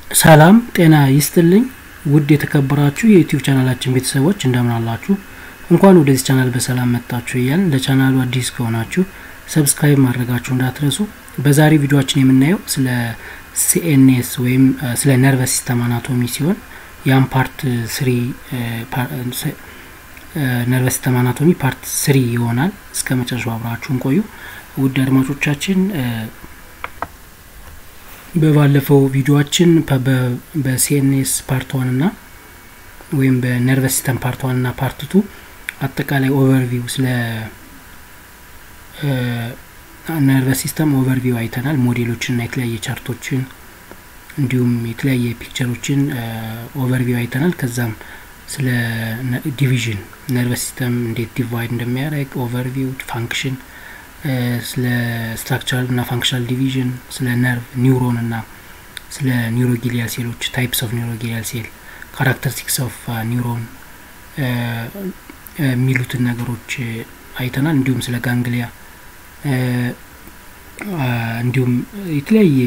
ሰላም ጤና ይስጥልኝ ውድ የተከበራችሁ የዩቲዩብ ቻናላችን ቤተሰቦች እንደምን አላችሁ? እንኳን ወደዚህ ቻናል በሰላም መጣችሁ እያልን ለቻናሉ አዲስ ከሆናችሁ ሰብስክራይብ ማድረጋችሁ እንዳትረሱ። በዛሬ ቪዲዮችን የምናየው ስለ ሲኤንኤስ ወይም ስለ ነርቨስ ሲስተም አናቶሚ ሲሆን ያም ፓርት ስሪ ነርቨስ ሲስተም አናቶሚ ፓርት ስሪ ይሆናል። እስከ መጨረሻው አብራችሁን ቆዩ። ውድ አድማጮቻችን በባለፈው ቪዲዮችን በሲኤንኤስ ፓርት ዋን ና ወይም በነርቨስ ሲስተም ፓርት ዋን ና ፓርት ቱ አጠቃላይ ኦቨርቪው ስለ ነርቨስ ሲስተም ኦቨርቪው አይተናል። ሞዴሎችን ና የተለያየ ቻርቶችን እንዲሁም የተለያየ ፒክቸሮችን ኦቨርቪው አይተናል። ከዛም ስለ ዲቪዥን ነርቨስ ሲስተም እንዴት ዲቫይድ እንደሚያደርግ ኦቨርቪው ፋንክሽን ስለ ስትራክቸራል እና ፋንክሽናል ዲቪዥን ስለ ነርቭ ኒውሮን እና ስለ ኒውሮጊሊያል ሴሎች ታይፕስ ኦፍ ኒውሮጊሊያል ሴል ካራክተሪስቲክስ ኦፍ ኒውሮን የሚሉትን ነገሮች አይተናል። እንዲሁም ስለ ጋንግሊያ እንዲሁም የተለያየ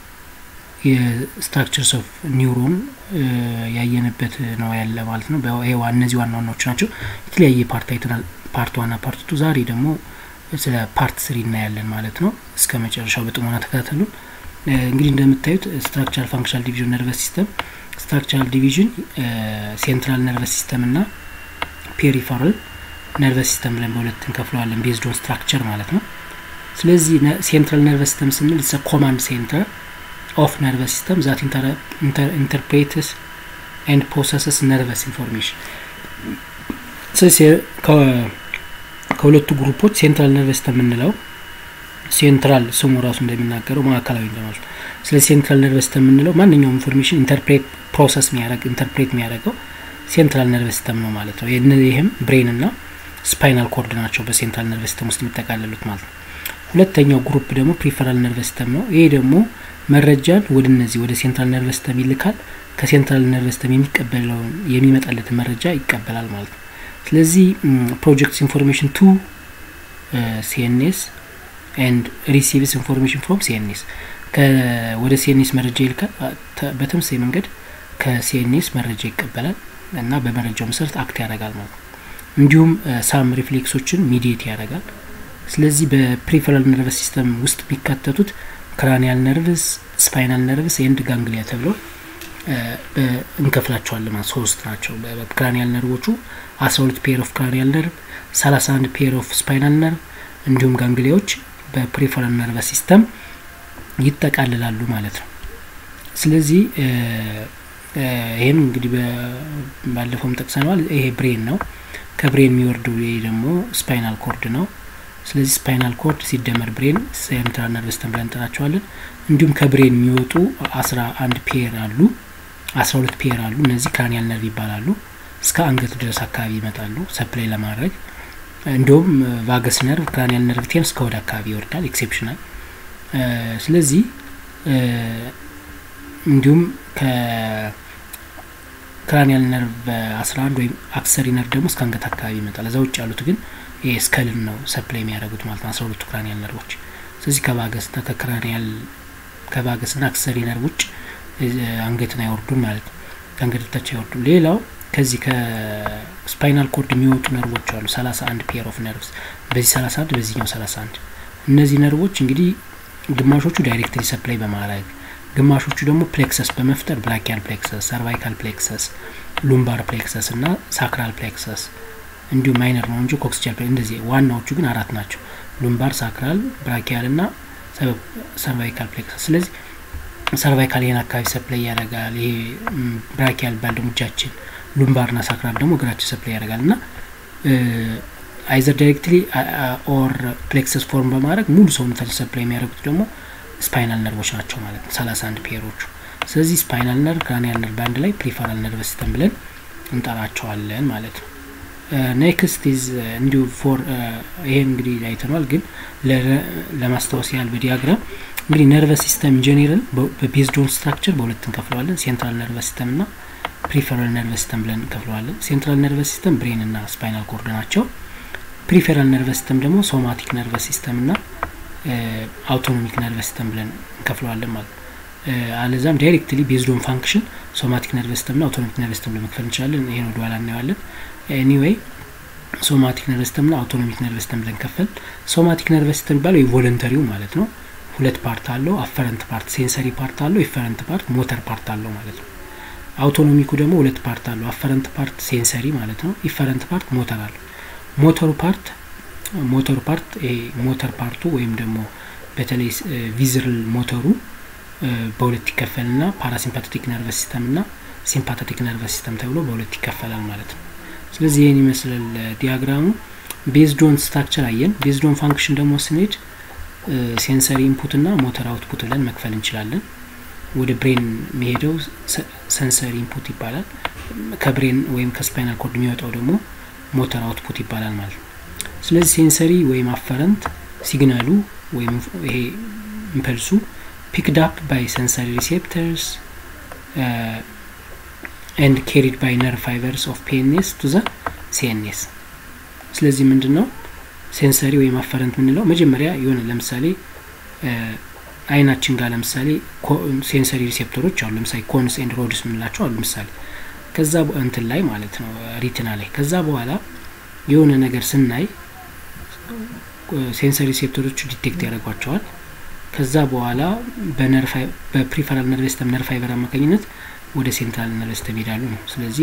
የስትራክቸርስ ኦፍ ኒውሮን ያየንበት ነው ያለ ማለት ነው። እነዚህ ዋና ዋናዎቹ ናቸው። የተለያየ ፓርት አይተናል፣ ፓርት ዋና ፓርት ቱ። ዛሬ ደግሞ ስለ ፓርት ስሪ እናያለን ማለት ነው። እስከ መጨረሻው በጥሞና ተከታተሉ። እንግዲህ እንደምታዩት ስትራክቸራል ፋንክሽናል ዲቪዥን ነርቨስ ሲስተም ስትራክቸራል ዲቪዥን ሴንትራል ነርቨስ ሲስተም እና ፔሪፈራል ነርቨስ ሲስተም ብለን በሁለት እንከፍለዋለን ቤዝድ ኦን ስትራክቸር ማለት ነው። ስለዚህ ሴንትራል ነርቨስ ሲስተም ስንል ስ ኮማንድ ሴንተር ኦፍ ነርቨስ ሲስተም ዛት ኢንተርፕሬትስ ኤንድ ፕሮሰስስ ነርቨስ ኢንፎርሜሽን ስለዚህ ከሁለቱ ግሩፖች ሴንትራል ነርቨስ ሲስተም የምንለው ሴንትራል ስሙ ራሱ እንደሚናገረው ማዕከላዊ እንደማለት ነው። ስለዚህ ሴንትራል ነርቨስ ሲስተም የምንለው ማንኛውም ኢንፎርሜሽን ኢንተርፕሬት ፕሮሰስ የሚያደርግ ኢንተርፕሬት የሚያደርገው ሴንትራል ነርቨስ ሲስተም ነው ማለት ነው። ይህም ብሬን እና ስፓይናል ኮርድ ናቸው በሴንትራል ነርቨስ ሲስተም ውስጥ የሚጠቃለሉት ማለት ነው። ሁለተኛው ግሩፕ ደግሞ ፕሪፈራል ነርቨስ ሲስተም ነው። ይሄ ደግሞ መረጃን ወደ እነዚህ ወደ ሴንትራል ነርቨስ ሲስተም ይልካል። ከሴንትራል ነርቨስ ሲስተም የሚቀበለውን የሚመጣለትን መረጃ ይቀበላል ማለት ነው። ስለዚህ ፕሮጀክትስ ኢንፎርሜሽን ቱ ሲኤንኤስ ኤንድ ሪሲቭስ ኢንፎርሜሽን ፍሮም ሲኤንኤስ ወደ ሲኤንኤስ መረጃ ይልካል። በተመሳሳይ መንገድ ከሲኤንኤስ መረጃ ይቀበላል እና በመረጃው መሰረት አክት ያደርጋል ማለት ነው። እንዲሁም ሳም ሪፍሌክሶችን ሚዲየት ያደርጋል። ስለዚህ በፕሪፈራል ነርቨስ ሲስተም ውስጥ የሚካተቱት ክራኒያል ነርቭስ፣ ስፓይናል ነርቭስ ኤንድ ጋንግሊያ ተብለው እንከፍላቸዋለን ማለት ሶስት ናቸው። ክራኒያል ነርቮቹ አስራ ሁለት ፔር ኦፍ ክራኒያል ነርቭ፣ ሰላሳ አንድ ፔር ኦፍ ስፓይናል ነርቭ እንዲሁም ጋንግሊያዎች በፕሪፈራል ነርቨስ ሲስተም ይጠቃልላሉ ማለት ነው። ስለዚህ ይህም እንግዲህ ባለፈውም ጠቅሰነዋል። ይሄ ብሬን ነው። ከብሬን የሚወርደው ይሄ ደግሞ ስፓይናል ኮርድ ነው። ስለዚህ ስፓይናል ኮርድ ሲደመር ብሬን ሴንትራል ነርቭ ሲስተም ብለን እንጠራቸዋለን። እንዲሁም ከብሬን የሚወጡ አስራ አንድ ፔር አሉ፣ አስራ ሁለት ፔር አሉ። እነዚህ ክራኒያል ነርቭ ይባላሉ። እስከ አንገት ድረስ አካባቢ ይመጣሉ ሰፕላይ ለማድረግ እንዲሁም ቫገስ ነርቭ ክራኒያል ነርቭ ቴን እስከ ወደ አካባቢ ይወርዳል ኤክሴፕሽናል። ስለዚህ እንዲሁም ከክራኒያል ነርቭ አስራ አንድ ወይም አክሰሪ ነርቭ ደግሞ እስከ አንገት አካባቢ ይመጣል። እዛ ውጭ ያሉት ግን ይሄ ስከልን ነው ሰፕላይ የሚያደርጉት ማለት ነው አስራ ሁለቱ ክራኒያል ነርቮች። ስለዚህ ከቫገስና ከክራኒያል ከቫገስና አክሰሪ ነርቭ ውጭ አንገትን አይወርዱም ማለት ነው። ከአንገት በታች አይወርዱም። ሌላው ከዚህ ከስፓይናል ኮርድ የሚወጡ ነርቮች አሉ። ሰላሳ አንድ ፔር ኦፍ ነርቭስ በዚህ ሰላሳ አንድ በዚህኛው ሰላሳ አንድ እነዚህ ነርቮች እንግዲህ ግማሾቹ ዳይሬክትሊ ሰፕላይ በማድረግ ግማሾቹ ደግሞ ፕሌክሰስ በመፍጠር ብራኪያል ፕሌክሰስ፣ ሰርቫይካል ፕሌክሰስ፣ ሉምባር ፕሌክሰስ እና ሳክራል ፕሌክሰስ እንዲሁም ማይነር ነው እንጂ ኮክስቻል እንደዚህ ዋናዎቹ ግን አራት ናቸው። ሉምባር፣ ሳክራል፣ ብራኪያል እና ሰርቫይካል ፕሌክሰስ። ስለዚህ ሰርቫይካል ይህን አካባቢ ሰፕላይ ያደርጋል። ይሄ ብራኪያል ባል ደግሞ እጃችን ሉምባር ና ሳክራል ደግሞ እግራቸው ሰፕላይ ያደርጋል እና አይዘር ዳይሬክትሊ ኦር ፕሌክሰስ ፎርም በማድረግ ሙሉ ሰውነታችን ሰፕላይ የሚያደርጉት ደግሞ ስፓይናል ነርቮች ናቸው ማለት ነው፣ ሰላሳ አንድ ፔሮቹ። ስለዚህ ስፓይናል ነርቭ፣ ክራኒያል ነርቭ በአንድ ላይ ፕሪፈራል ነርቭ ሲስተም ብለን እንጠራቸዋለን ማለት ነው። ኔክስት ኢዝ እንዲሁ ፎር ይሄ እንግዲህ አይተኗል፣ ግን ለማስታወስ ያህል በዲያግራም እንግዲህ ነርቨስ ሲስተም ጀኔራል በቤዝድ ኦን ስትራክቸር በሁለት እንከፍለዋለን። ሴንትራል ነርቨስ ሲስተም እና ፕሪፌራል ነርቨስ ሲስተም ብለን እንከፍለዋለን። ሴንትራል ነርቨስ ሲስተም ብሬን እና ስፓይናል ኮርድ ናቸው። ፕሪፌራል ነርቨስ ሲስተም ደግሞ ሶማቲክ ነርቨስ ሲስተም እና አውቶኖሚክ ነርቨስ ሲስተም ብለን እንከፍለዋለን ማለት ነው። አለዛም ዳይሬክትሊ ቤዝዶን ፋንክሽን ሶማቲክ ነርቨስ ሲስተም ና አውቶኖሚክ ነርቨስ ሲስተም ለመክፈል እንችላለን። ይሄን ወደ ኋላ እናየዋለን። ኤኒዌይ ሶማቲክ ነርቨስ ሲስተም ና አውቶኖሚክ ነርቨስ ሲስተም ብለን ከፈል። ሶማቲክ ነርቨስ ሲስተም የሚባለው የቮለንተሪው ማለት ነው። ሁለት ፓርት አለው። አፈረንት ፓርት ሴንሰሪ ፓርት አለው። ኢፈረንት ፓርት ሞተር ፓርት አለው ማለት ነው። አውቶኖሚኩ ደግሞ ሁለት ፓርት አለው። አፈረንት ፓርት ሴንሰሪ ማለት ነው። ኢፈረንት ፓርት ሞተር አለው። ሞተሩ ፓርት ሞተሩ ፓርት ይሄ ሞተር ፓርቱ ወይም ደግሞ በተለይ ቪዝራል ሞተሩ በሁለት ይከፈል ና ፓራሲምፓቴቲክ ነርቨስ ሲስተም ና ሲምፓቴቲክ ነርቨስ ሲስተም ተብሎ በሁለት ይከፈላል ማለት ነው። ስለዚህ ይህን ይመስላል ዲያግራሙ። ቤዝዶን ስትራክቸር አየን። ቤዝዶን ፋንክሽን ደግሞ ስንሄድ ሴንሰሪ ኢንፑት ና ሞተር አውትፑት ብለን መክፈል እንችላለን። ወደ ብሬን የሚሄደው ሰንሰሪ ኢንፑት ይባላል። ከብሬን ወይም ከስፓይናል ኮርድ የሚወጣው ደግሞ ሞተር አውትፑት ይባላል ማለት ነው። ስለዚህ ሴንሰሪ ወይም አፈረንት ሲግናሉ ወይም ይሄ ኢምፐልሱ picked up by sensory receptors uh, and carried by nerve fibers of PNS to the CNS ስለዚህ ምንድን ነው ሴንሰሪ ወይም አፈረንት የምንለው መጀመሪያ የሆነ ለምሳሌ አይናችን ጋር ለምሳሌ ሴንሰሪ ሪሴፕተሮች አሉ ለምሳሌ ኮንስ ኤንድ ሮድስ የምንላቸው አሉ ምሳሌ ከዛ እንትን ላይ ማለት ነው ሪትና ላይ ከዛ በኋላ የሆነ ነገር ስናይ ሴንሰሪ ሪሴፕተሮቹ ዲቴክት ያደርጓቸዋል ከዛ በኋላ በፕሪፈራል ነርቭ ሲስተም ነርቭ ፋይበር አማካኝነት ወደ ሴንትራል ነርቭ ሲስተም ይሄዳሉ ነው። ስለዚህ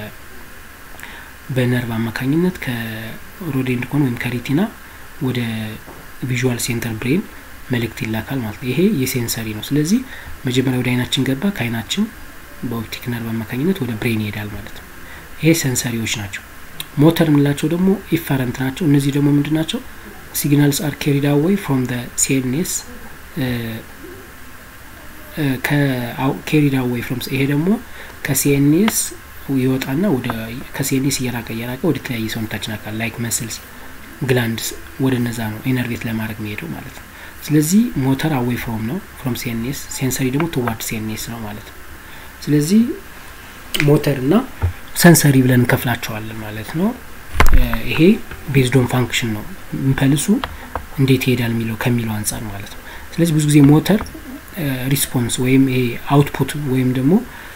በነርቭ አማካኝነት ከሮዴንድ ኮን ወይም ከሪቲና ወደ ቪዥዋል ሴንተር ብሬን መልእክት ይላካል ማለት ነው። ይሄ የሴንሰሪ ነው። ስለዚህ መጀመሪያ ወደ አይናችን ገባ፣ ከአይናችን በኦፕቲክ ነርቭ አማካኝነት ወደ ብሬን ይሄዳል ማለት ነው። ይሄ ሴንሰሪዎች ናቸው። ሞተር የምንላቸው ደግሞ ኢፈረንት ናቸው። እነዚህ ደግሞ ምንድን ናቸው? ሲግናልስ አር ኬሪድ አዌይ ፍሮም ደ ሲኤንኤስ ከኬሪድ አዌይ ፍሮም ይሄ ደግሞ ከሲኤንኤስ ይወጣና ወደ ከሲኤንኤስ እየራቀ እየራቀ ወደ ተለያየ ሰውነታችን አካል ላይክ መስልስ ግላንድስ ወደ እነዛ ነው ኢነርቬት ለማድረግ የሚሄደው ማለት ነው። ስለዚህ ሞተር አዌይ ፍሮም ነው ፍሮም ሲኤንኤስ፣ ሴንሰሪ ደግሞ ቱዋርድ ሲኤንኤስ ነው ማለት ነው። ስለዚህ ሞተር እና ሰንሰሪ ብለን እንከፍላቸዋለን ማለት ነው። ይሄ ቤዝዶን ፋንክሽን ነው ኢምፐልሱ እንዴት ይሄዳል የሚለው ከሚለው አንጻር ማለት ነው። ስለዚህ ብዙ ጊዜ ሞተር ሪስፖንስ ወይም ይሄ አውትፑት ወይም ደግሞ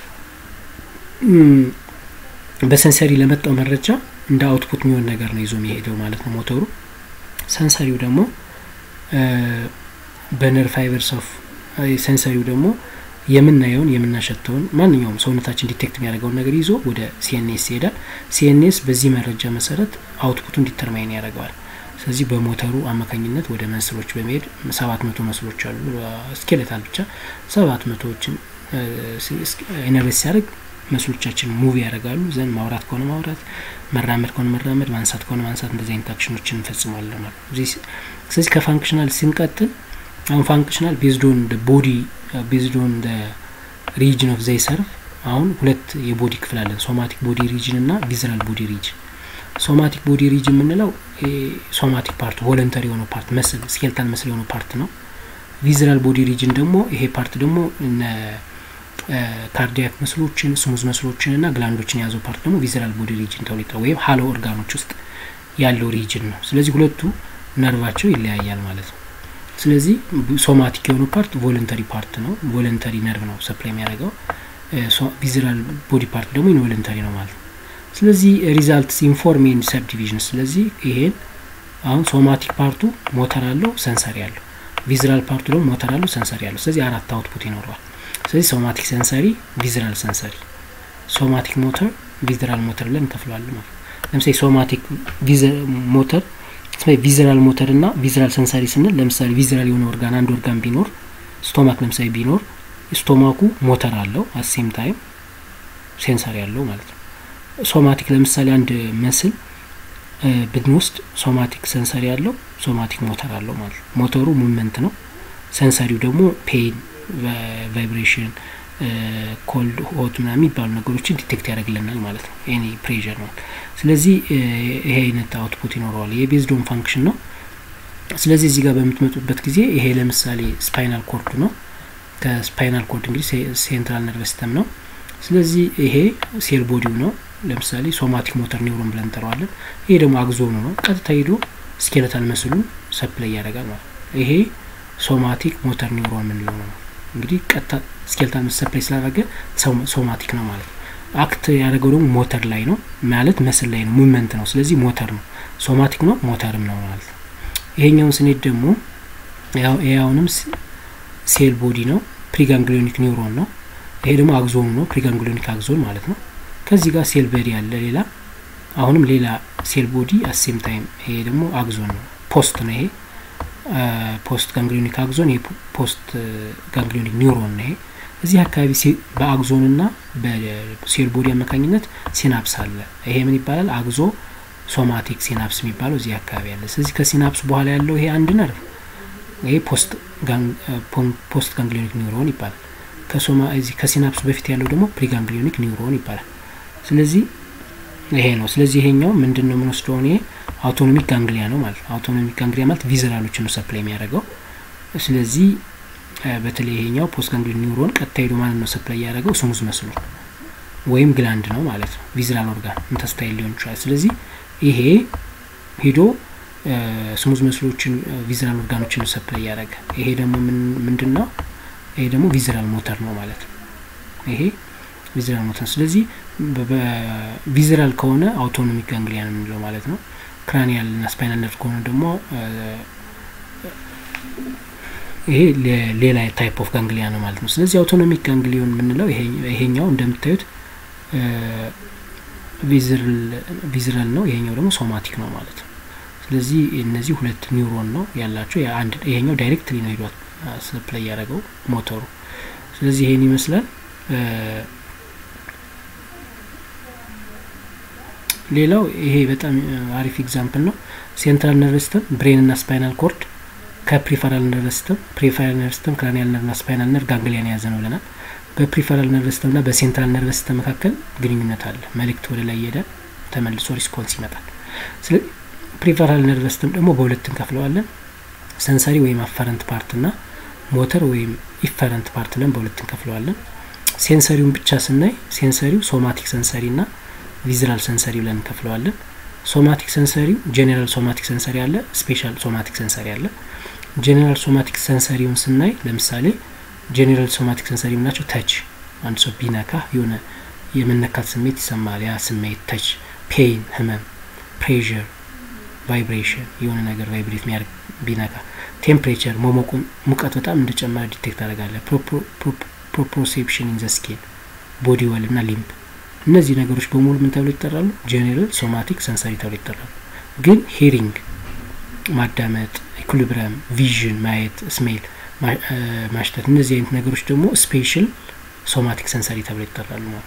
በሰንሰሪ ለመጣው መረጃ እንደ አውትፑት የሚሆን ነገር ነው ይዞ የሚሄደው ማለት ነው ሞተሩ። ሰንሰሪው ደግሞ በነር ፋይበርስ ኦፍ ሰንሰሪው ደግሞ የምናየውን የምናሸተውን ማንኛውም ሰውነታችን ዲቴክት የሚያደርገውን ነገር ይዞ ወደ ሲኤንኤስ ይሄዳል። ሲኤንኤስ በዚህ መረጃ መሰረት አውትፑቱን ዲተርማይን ያደርገዋል። ስለዚህ በሞተሩ አማካኝነት ወደ መስሎች በመሄድ ሰባት መቶ መስሎች አሉ ስኬሌታል ብቻ ሰባት መቶዎችን ኢነርቬት ሲያደርግ መስሎቻችን ሙቪ ያደርጋሉ። ዘንድ ማውራት ከሆነ ማውራት፣ መራመድ ከሆነ መራመድ፣ ማንሳት ከሆነ ማንሳት፣ እንደዚህ አይነት አክሽኖችን እንፈጽማለን ማለት ነው። ስለዚህ ከፋንክሽናል ስንቀጥል አሁን ፋንክሽናል ቤዝዶን ቦዲ ቤዝዶን ሪጅን ኦፍ ዘይ ሰርቭ አሁን ሁለት የቦዲ ክፍል አለን፣ ሶማቲክ ቦዲ ሪጅን እና ቪዝራል ቦዲ ሪጅን። ሶማቲክ ቦዲ ሪጅን የምንለው ሶማቲክ ፓርት ቮለንተሪ የሆነው ፓርት መስል ስኬልታል መስል የሆነው ፓርት ነው። ቪዝራል ቦዲ ሪጅን ደግሞ ይሄ ፓርት ደግሞ ካርዲያክ መስሎችን ስሙዝ መስሎችን እና ግላንዶችን የያዘው ፓርት ደግሞ ቪዝራል ቦዲ ሪጅን ተብሎ ይጠራል፣ ወይም ሀሎ ኦርጋኖች ውስጥ ያለው ሪጅን ነው። ስለዚህ ሁለቱ ነርቫቸው ይለያያል ማለት ነው። ስለዚህ ሶማቲክ የሆነው ፓርት ቮለንተሪ ፓርት ነው፣ ቮለንተሪ ነርቭ ነው ሰፕላይ የሚያደርገው። ቪዝራል ቦዲ ፓርት ደግሞ ኢንቮለንተሪ ነው ማለት ነው። ስለዚህ ሪዛልትስ ኢንፎርም ኤንድ ሰብ ዲቪዥን። ስለዚህ ይሄን አሁን ሶማቲክ ፓርቱ ሞተር አለው፣ ሰንሰሪ አለው። ቪዝራል ፓርቱ ደግሞ ሞተር አለው፣ ሰንሰሪ አለው። ስለዚህ አራት አውትፑት ይኖረዋል። ስለዚህ ሶማቲክ ሰንሰሪ፣ ቪዝራል ሰንሰሪ፣ ሶማቲክ ሞተር፣ ቪዝራል ሞተር ብለን እንከፍለዋለን ማለት ነው። ለምሳሌ ሶማቲክ ሞተር ቪዝራል ሞተር እና ቪዝራል ሰንሰሪ ስንል ለምሳሌ ቪዝራል የሆነ ኦርጋን አንድ ኦርጋን ቢኖር ስቶማክ ለምሳሌ ቢኖር ስቶማኩ ሞተር አለው አሴም ታይም ሴንሰሪ አለው ማለት ነው። ሶማቲክ ለምሳሌ አንድ መስል ብንወስድ ሶማቲክ ሰንሰሪ አለው፣ ሶማቲክ ሞተር አለው ማለት ነው። ሞተሩ ሙቭመንት ነው፣ ሰንሰሪው ደግሞ ፔን፣ ቫይብሬሽን፣ ኮልድ ሆት ምናምን የሚባሉ ነገሮችን ዲቴክት ያደርግልናል ማለት ነው። ኤኒ ፕሬዠር ነው። ስለዚህ ይሄ አይነት አውትፑት ይኖረዋል። ይሄ ቤዝዶን ፋንክሽን ነው። ስለዚህ እዚህ ጋር በምትመጡበት ጊዜ ይሄ ለምሳሌ ስፓይናል ኮርዱ ነው። ከስፓይናል ኮርድ እንግዲህ ሴንትራል ነርቨስ ሲስተም ነው። ስለዚህ ይሄ ሴል ቦዲው ነው። ለምሳሌ ሶማቲክ ሞተር ኒውሮን ብለን እንጠራዋለን። ይሄ ደግሞ አግዞኑ ነው። ቀጥታ ሄዶ ስኬለታል መስሉን ሰፕላይ ያደርጋል ማለት ነው። ይሄ ሶማቲክ ሞተር ኒውሮን የምንለው ነው። እንግዲህ ቀጥታ ስኬልታል መስል ሰፕላይ ስላደረገ ሶማቲክ ነው ማለት ነው። አክት ያደረገው ደግሞ ሞተር ላይ ነው ማለት መስል ላይ ነው፣ ሙቭመንት ነው። ስለዚህ ሞተር ነው፣ ሶማቲክ ነው፣ ሞተርም ነው ማለት ነው። ይሄኛውን ስኔት ደግሞ ያው አሁንም ሴል ቦዲ ነው፣ ፕሪጋንግሊዮኒክ ኒውሮን ነው። ይሄ ደግሞ አግዞኑ ነው፣ ፕሪጋንግሊዮኒክ አግዞን ማለት ነው። ከዚህ ጋር ሴል በዲ ያለ ሌላ አሁንም ሌላ ሴል ቦዲ አሴም ታይም ይሄ ደግሞ አግዞን ነው፣ ፖስት ነው። ይሄ ፖስት ጋንግሊዮኒክ አግዞን፣ ይሄ ፖስት ጋንግሊዮኒክ ኒውሮን ነው። ይሄ እዚህ አካባቢ በአግዞን ና በሴል ቦዲ አማካኝነት ሲናፕስ አለ። ይሄ ምን ይባላል? አግዞ ሶማቲክ ሲናፕስ የሚባለው እዚህ አካባቢ አለ። ስለዚህ ከሲናፕስ በኋላ ያለው ይሄ አንድ ነርቭ ይሄ ፖስት ጋንግሊዮኒክ ኒውሮን ይባላል። ከሶማ እዚህ ከሲናፕስ በፊት ያለው ደግሞ ፕሪጋንግሊዮኒክ ኒውሮን ይባላል። ስለዚህ ይሄ ነው። ስለዚህ ይሄኛው ምንድን ነው የምንወስደው? ይሄ አውቶኖሚክ ጋንግሊያ ነው ማለት ነው። አውቶኖሚክ ጋንግሊያ ማለት ቪዘራሎችን ነው ሰፕላይ የሚያደርገው። ስለዚህ በተለይ ይሄኛው ፖስት ጋንግሊዮን ኒውሮን ቀጥታ ሄዶ ማለት ነው ሰፕላይ ያደረገው ስሙዝ መስሎ ወይም ግላንድ ነው ማለት ነው። ቪዝራል ኦርጋን ኢንተስታይል ሊሆን ይችላል። ስለዚህ ይሄ ሂዶ ስሙዝ መስሎችን ቪዝራል ኦርጋኖችን ሰፕላይ ያደረገ ይሄ ደግሞ ምንድን ነው? ይሄ ደግሞ ቪዝራል ሞተር ነው ማለት ነው። ይሄ ቪዝራል ሞተር ስለዚህ ቪዝራል ከሆነ አውቶኖሚክ ጋንግሊያ ነው የምንለው ማለት ነው። ክራኒያል እና ስፓይናል ነርቭ ከሆነ ደግሞ ይሄ ሌላ ታይፕ ኦፍ ጋንግሊያ ነው ማለት ነው። ስለዚህ አውቶኖሚክ ጋንግሊዮን የምንለው ይሄኛው እንደምታዩት ቪዝራል ነው፣ ይሄኛው ደግሞ ሶማቲክ ነው ማለት ነው። ስለዚህ እነዚህ ሁለት ኒውሮን ነው ያላቸው። ይሄኛው ዳይሬክትሊ ነው ሄዷት ሰፕላይ ያደረገው ሞተሩ። ስለዚህ ይሄን ይመስላል። ሌላው ይሄ በጣም አሪፍ ኤግዛምፕል ነው። ሴንትራል ነርቭ ሲስተም ብሬን እና ስፓይናል ኮርድ ከፕሪፈራል ነርቭ ሲስተም ፕሪፈራል ነርቭ ሲስተም ክራኒያል ነርቭ ና ስፓይናል ነርቭ ጋንግሊያን የያዘ ነው ብለናል። በፕሪፈራል ነርቭ ሲስተም ና በሴንትራል ነርቭ ሲስተም መካከል ግንኙነት አለ። መልእክት ወደ ላይ ሄደ ተመልሶ ሪስፖንስ ይመጣል። ስለዚህ ፕሪፈራል ነርቭ ሲስተም ደግሞ በሁለት እንከፍለዋለን። ሰንሰሪ ወይም አፈረንት ፓርት ና ሞተር ወይም ኢፈረንት ፓርት ብለን በሁለት እንከፍለዋለን። ሴንሰሪውን ብቻ ስናይ ሴንሰሪው ሶማቲክ ሰንሰሪ ና ቪዝራል ሰንሰሪ ብለን እንከፍለዋለን። ሶማቲክ ሰንሰሪው ጄኔራል ሶማቲክ ሰንሰሪ አለ፣ ስፔሻል ሶማቲክ ሰንሰሪ አለ። ጄኔራል ሶማቲክ ሰንሰሪውን ስናይ ለምሳሌ ጄኔራል ሶማቲክ ሰንሰሪ የምናቸው ተች፣ አንድ ሰው ቢነካ የሆነ የመነካት ስሜት ይሰማል። ያ ስሜት ተች፣ ፔይን፣ ህመም፣ ፕሬዥር፣ ቫይብሬሽን የሆነ ነገር ቫይብሬት የሚያደርግ ቢነካ፣ ቴምፕሬቸር መሞቁን ሙቀት በጣም እንደጨመረ ዲቴክት ታደርጋለ። ፕሮፕሮሴፕሽን ኢን ዘ ስኪን፣ ቦዲ ወል እና ሊምብ እነዚህ ነገሮች በሙሉ ምን ተብሎ ይጠራሉ? ጄኔራል ሶማቲክ ሰንሰሪ ተብሎ ይጠራሉ። ግን ሂሪንግ ማዳመጥ፣ ኢኩሊብረም፣ ቪዥን ማየት፣ ስሜል ማሽተት፣ እነዚህ አይነት ነገሮች ደግሞ ስፔሻል ሶማቲክ ሰንሰሪ ተብሎ ይጠራሉ ማለት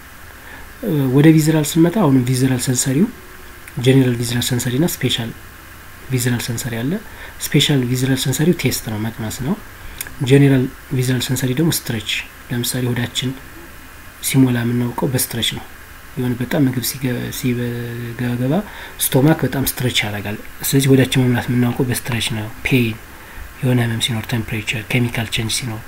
ወደ ቪዝራል ስንመጣ አሁንም ቪዝራል ሰንሰሪው ጄኔራል ቪዝራል ሰንሰሪ ና ስፔሻል ቪዝራል ሰንሰሪ አለ። ስፔሻል ቪዝራል ሰንሰሪው ቴስት ነው መቅመስ ነው። ጄኔራል ቪዝራል ሰንሰሪ ደግሞ ስትሬች፣ ለምሳሌ ሆዳችን ሲሞላ የምናውቀው በስትረች ነው። የሆነ በጣም ምግብ ሲገባ ስቶማክ በጣም ስትረች ያደርጋል። ስለዚህ ወዳችን መሙላት የምናውቀው በስትረች ነው። ፔይን፣ የሆነ ህመም ሲኖር፣ ቴምፕሬቸር፣ ኬሚካል ቼንጅ ሲኖር፣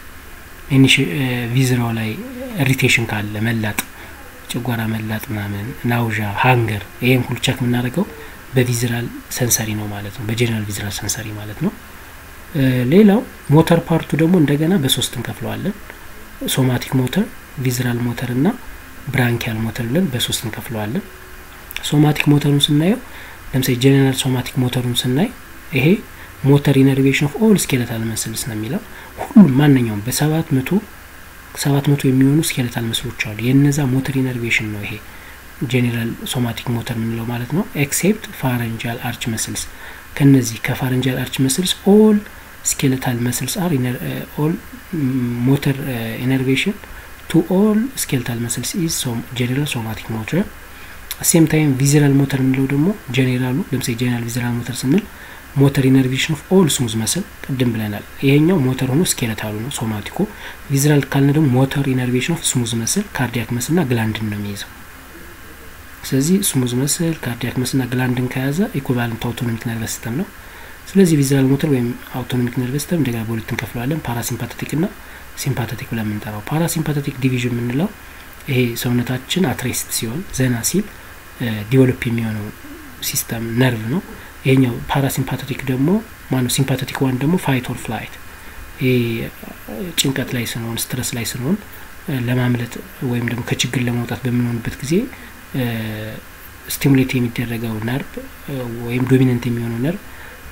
ቪዝራው ላይ ኢሪቴሽን ካለ መላጥ፣ ጨጓራ መላጥ ምናምን፣ ናውዣ፣ ሃንገር ይሄን ሁሉ ቸክ የምናደርገው በቪዝራል ሰንሰሪ ነው ማለት ነው። በጄኔራል ቪዝራል ሰንሰሪ ማለት ነው። ሌላው ሞተር ፓርቱ ደግሞ እንደገና በሶስት እንከፍለዋለን። ሶማቲክ ሞተር ቪዝራል ሞተር እና ብራንኪያል ሞተር ብለን በሶስት እንከፍለዋለን። ሶማቲክ ሞተሩን ስናየው ለምሳሌ ጄኔራል ሶማቲክ ሞተሩን ስናይ ይሄ ሞተር ኢነርቬሽን ኦፍ ኦል ስኬለታል መስልስ ነው የሚለው ሁሉም ማንኛውም በሰባት መቶ ሰባት መቶ የሚሆኑ ስኬለታል መስሎች አሉ። የነዛ ሞተር ኢነርቬሽን ነው ይሄ ጄኔራል ሶማቲክ ሞተር የምንለው ማለት ነው። ኤክሴፕት ፋረንጃል አርች መስልስ ከነዚህ ከፋረንጃል አርች መስልስ ኦል ስኬለታል መስልስ አር ኦል ሞተር ኢነርቬሽን ቱ ኦል ስኬልታል መስልስ ኢዝ ጄኔራል ሶማቲክ ሞተር ሴም ታይም ቪዝራል ሞተር የምንለው ደግሞ ጄኔራሉ ለምሳሌ ጄኔራል ቪዝራል ሞተር ስንል ሞተር ኢነርቬሽን ኦፍ ኦል ስሙዝ መስል ቅድም ብለናል። ይሄኛው ሞተር ሆኖ ስኬለታሉ ነው ሶማቲኮ። ቪዝራል ካልን ደግሞ ሞተር ኢነርቬሽን ኦፍ ስሙዝ መስል ካርዲያክ መስል ና ግላንድን ነው የሚይዘው። ስለዚህ ስሙዝ መስል ካርዲያክ መስል ና ግላንድን ከያዘ ኢኩቫለንት አውቶኖሚክ ነርቨስ ሲስተም ነው። ስለዚህ ቪዝራል ሞተር ወይም አውቶኖሚክ ነርቨስ ሲስተም እንደገና በሁለት እንከፍለዋለን፣ ፓራሲምፓቴቲክ ና ሲምፓቴቲክ ብለን የምንጠራው። ፓራሲምፓቴቲክ ዲቪዥን የምንለው ይሄ ሰውነታችን አትሬስት ሲሆን ዘና ሲል ዲቨሎፕ የሚሆነው ሲስተም ነርቭ ነው። ይሄኛው ፓራሲምፓቴቲክ ደግሞ ማነው ሲምፓቴቲክ ዋን ደግሞ ፋይት ኦር ፍላይት ይሄ ጭንቀት ላይ ስንሆን ስትረስ ላይ ስንሆን ለማምለጥ ወይም ደግሞ ከችግር ለመውጣት በምንሆንበት ጊዜ ስቲሙሌት የሚደረገው ነርቭ ወይም ዶሚነንት የሚሆነው ነርቭ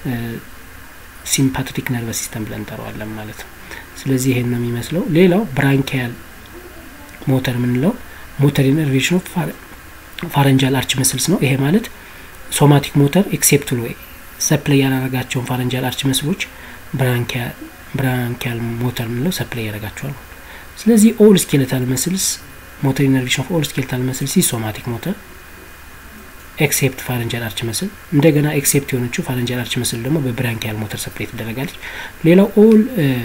ሲምፓቴቲክ ነርቨስ ሲስተም ብለን እንጠራዋለን ማለት ነው። ስለዚህ ይሄን ነው የሚመስለው። ሌላው ብራንኪያል ሞተር የምንለው ሞተር ኢነርቬሽን ኦፍ ፋረንጃል አርች መስልስ ነው። ይሄ ማለት ሶማቲክ ሞተር ኤክሴፕት ወይ ሰፕላይ ያላረጋቸውን ፋረንጃል አርች መስሎች ብራንኪያል ሞተር የምንለው ሰፕላይ ያደረጋቸዋል። ስለዚህ ኦል ስኬለታል መስልስ ሞተር ኢነርቬሽን ኦፍ ኦል ስኬለታል መስልስ ሶማቲክ ሞተር ኤክሴፕት ፋረንጃል አርች መስል እንደገና ኤክሴፕት የሆነችው ፋረንጃል አርች መስል ደግሞ በብራንኪያል ሞተር ሰፕላይ ትደረጋለች። ሌላው ኦል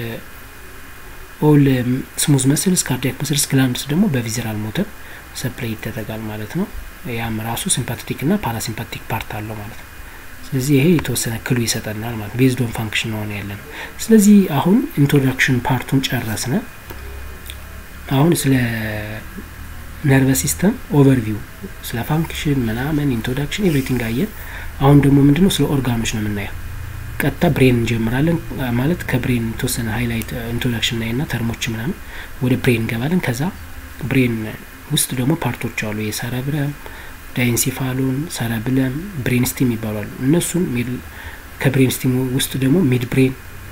ኦል ስሙዝ መስልስ ካርዲያክ መስልስ ግላንድስ ደግሞ በቪዘራል ሞተር ሰፕላይ ይደረጋል ማለት ነው። ያም ራሱ ሲምፓቴቲክ እና ፓራሲምፓቲክ ፓርት አለው ማለት ነው። ስለዚህ ይሄ የተወሰነ ክሉ ይሰጠናል ማለት ቤዝድ ኦን ፋንክሽን ሆነ ያለ ነው። ስለዚህ አሁን ኢንትሮዳክሽን ፓርቱን ጨረስነ። አሁን ስለ ነርቨስ ሲስተም ኦቨርቪው ስለ ፋንክሽን ምናምን ኢንትሮዳክሽን ኤቭሪቲንግ አየን። አሁን ደግሞ ምንድነው ስለ ኦርጋኖች ነው የምናየው። ቀጥታ ብሬን እንጀምራለን ማለት ከብሬን የተወሰነ ሃይላይት ኢንትሮዳክሽን ላይ ና ተርሞች ምናምን ወደ ብሬን እንገባለን። ከዛ ብሬን ውስጥ ደግሞ ፓርቶች አሉ። የሰረብረም፣ ዳይንሲፋሎን፣ ሰረብለም፣ ብሬን ስቲም ይባላሉ። እነሱን ከብሬን ስቲም ውስጥ ደግሞ ሚድ ብሬን፣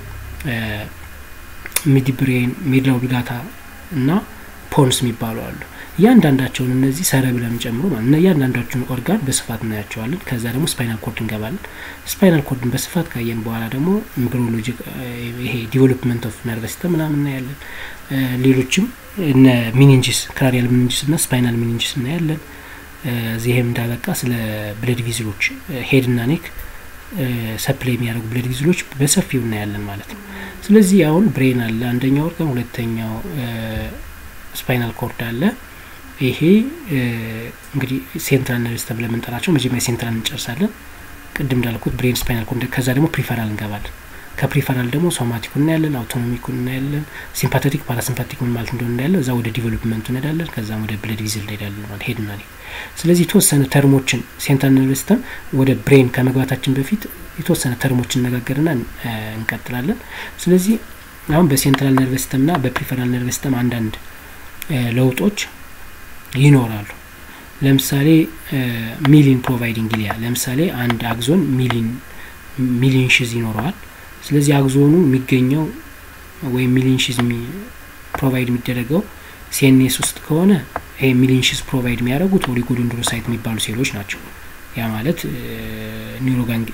ሚድ ብሬን፣ ሚድ ኦብሊጋታ እና ፖንስ የሚባሉ አሉ። እያንዳንዳቸውን እነዚህ ሰረብለም ጨምሮ ማለት እና እያንዳንዳቸውን ኦርጋን በስፋት እናያቸዋለን። ከዛ ደግሞ ስፓይናል ኮርድ እንገባለን። ስፓይናል ኮርድን በስፋት ካየን በኋላ ደግሞ ኤምብሪዮሎጂ ይሄ ዲቨሎፕመንት ኦፍ ነርቨስ ሲስተም ምናምን እናያለን። ሌሎችም እነ ሚኒንጅስ ክራኒያል ሚኒንጅስ እና ስፓይናል ሚኒንጅስ እናያለን። እዚህም እንዳበቃ ስለ ብለድ ቪዝሎች ሄድ እና ኔክ ሰፕላይ የሚያደርጉ ብለድ ቪዝሎች በሰፊው እናያለን ማለት ነው። ስለዚህ አሁን ብሬን አለ አንደኛው ኦርጋን፣ ሁለተኛው ስፓይናል ኮርድ አለ። ይሄ እንግዲህ ሴንትራል ነርቭ ሲስተም ብለን የምንጠራቸው መጀመሪያ ሴንትራል እንጨርሳለን። ቅድም እንዳልኩት ብሬን፣ ስፓይናል ኮርድ፣ ከዛ ደግሞ ፕሪፈራል እንገባለን። ከፕሪፈራል ደግሞ ሶማቲኩን እናያለን፣ አውቶኖሚኩን እናያለን፣ ሲምፓቴቲክ ፓራሲምፓቲክ ምን ማለት እንደሆነ እናያለን። እዛ ወደ ዲቨሎፕመንቱ እንሄዳለን። ከዛም ወደ ብለድ ቪዝል እንሄዳለን ማለት ሄድና ስለዚህ የተወሰነ ተርሞችን ሴንትራል ነርቭ ሲስተም ወደ ብሬን ከመግባታችን በፊት የተወሰነ ተርሞችን እነጋገርና እንቀጥላለን። ስለዚህ አሁን በሴንትራል ነርቭ ሲስተም ና በፕሪፈራል ነርቭ ሲስተም አንዳንድ ለውጦች ይኖራሉ። ለምሳሌ ሚሊን ፕሮቫይዲንግ ጊሊያ ለምሳሌ አንድ አግዞን ሚሊን ሚሊን ሽዝ ይኖረዋል። ስለዚህ አግዞኑ የሚገኘው ወይም ሚሊን ሽዝ ፕሮቫይድ የሚደረገው ሴኔስ ውስጥ ከሆነ ይሄ ሚሊን ሽዝ ፕሮቫይድ የሚያደርጉት ኦሊጎደንድሮሳይት የሚባሉ ሴሎች ናቸው። ያ ማለት ኒውሮጋንግ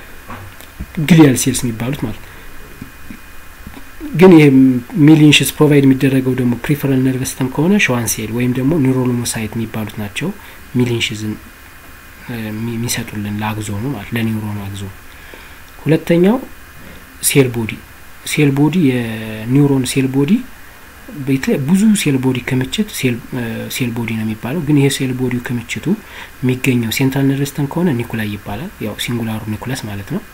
ግሊያል ሴልስ የሚባሉት ማለት ነው። ግን ይሄ ሚሊንሽስ ፕሮቫይድ የሚደረገው ደግሞ ፕሪፈራል ነርቭ ሲስተም ከሆነ ሸዋን ሴል ወይም ደግሞ ኒውሮሎሞሳይት የሚባሉት ናቸው ሚሊንሽዝን የሚሰጡልን ለአግዞኑ ማለት ለኒውሮኑ አግዞኑ። ሁለተኛው ሴል ቦዲ ሴል ቦዲ የኒውሮን ሴል ቦዲ ብዙ ሴል ቦዲ ክምችት ሴል ቦዲ ነው የሚባለው። ግን ይሄ ሴል ቦዲው ክምችቱ የሚገኘው ሴንትራል ነርቭ ሲስተም ከሆነ ኒኩላይ ይባላል። ያው ሲንጉላሩ ኒኩለስ ማለት ነው።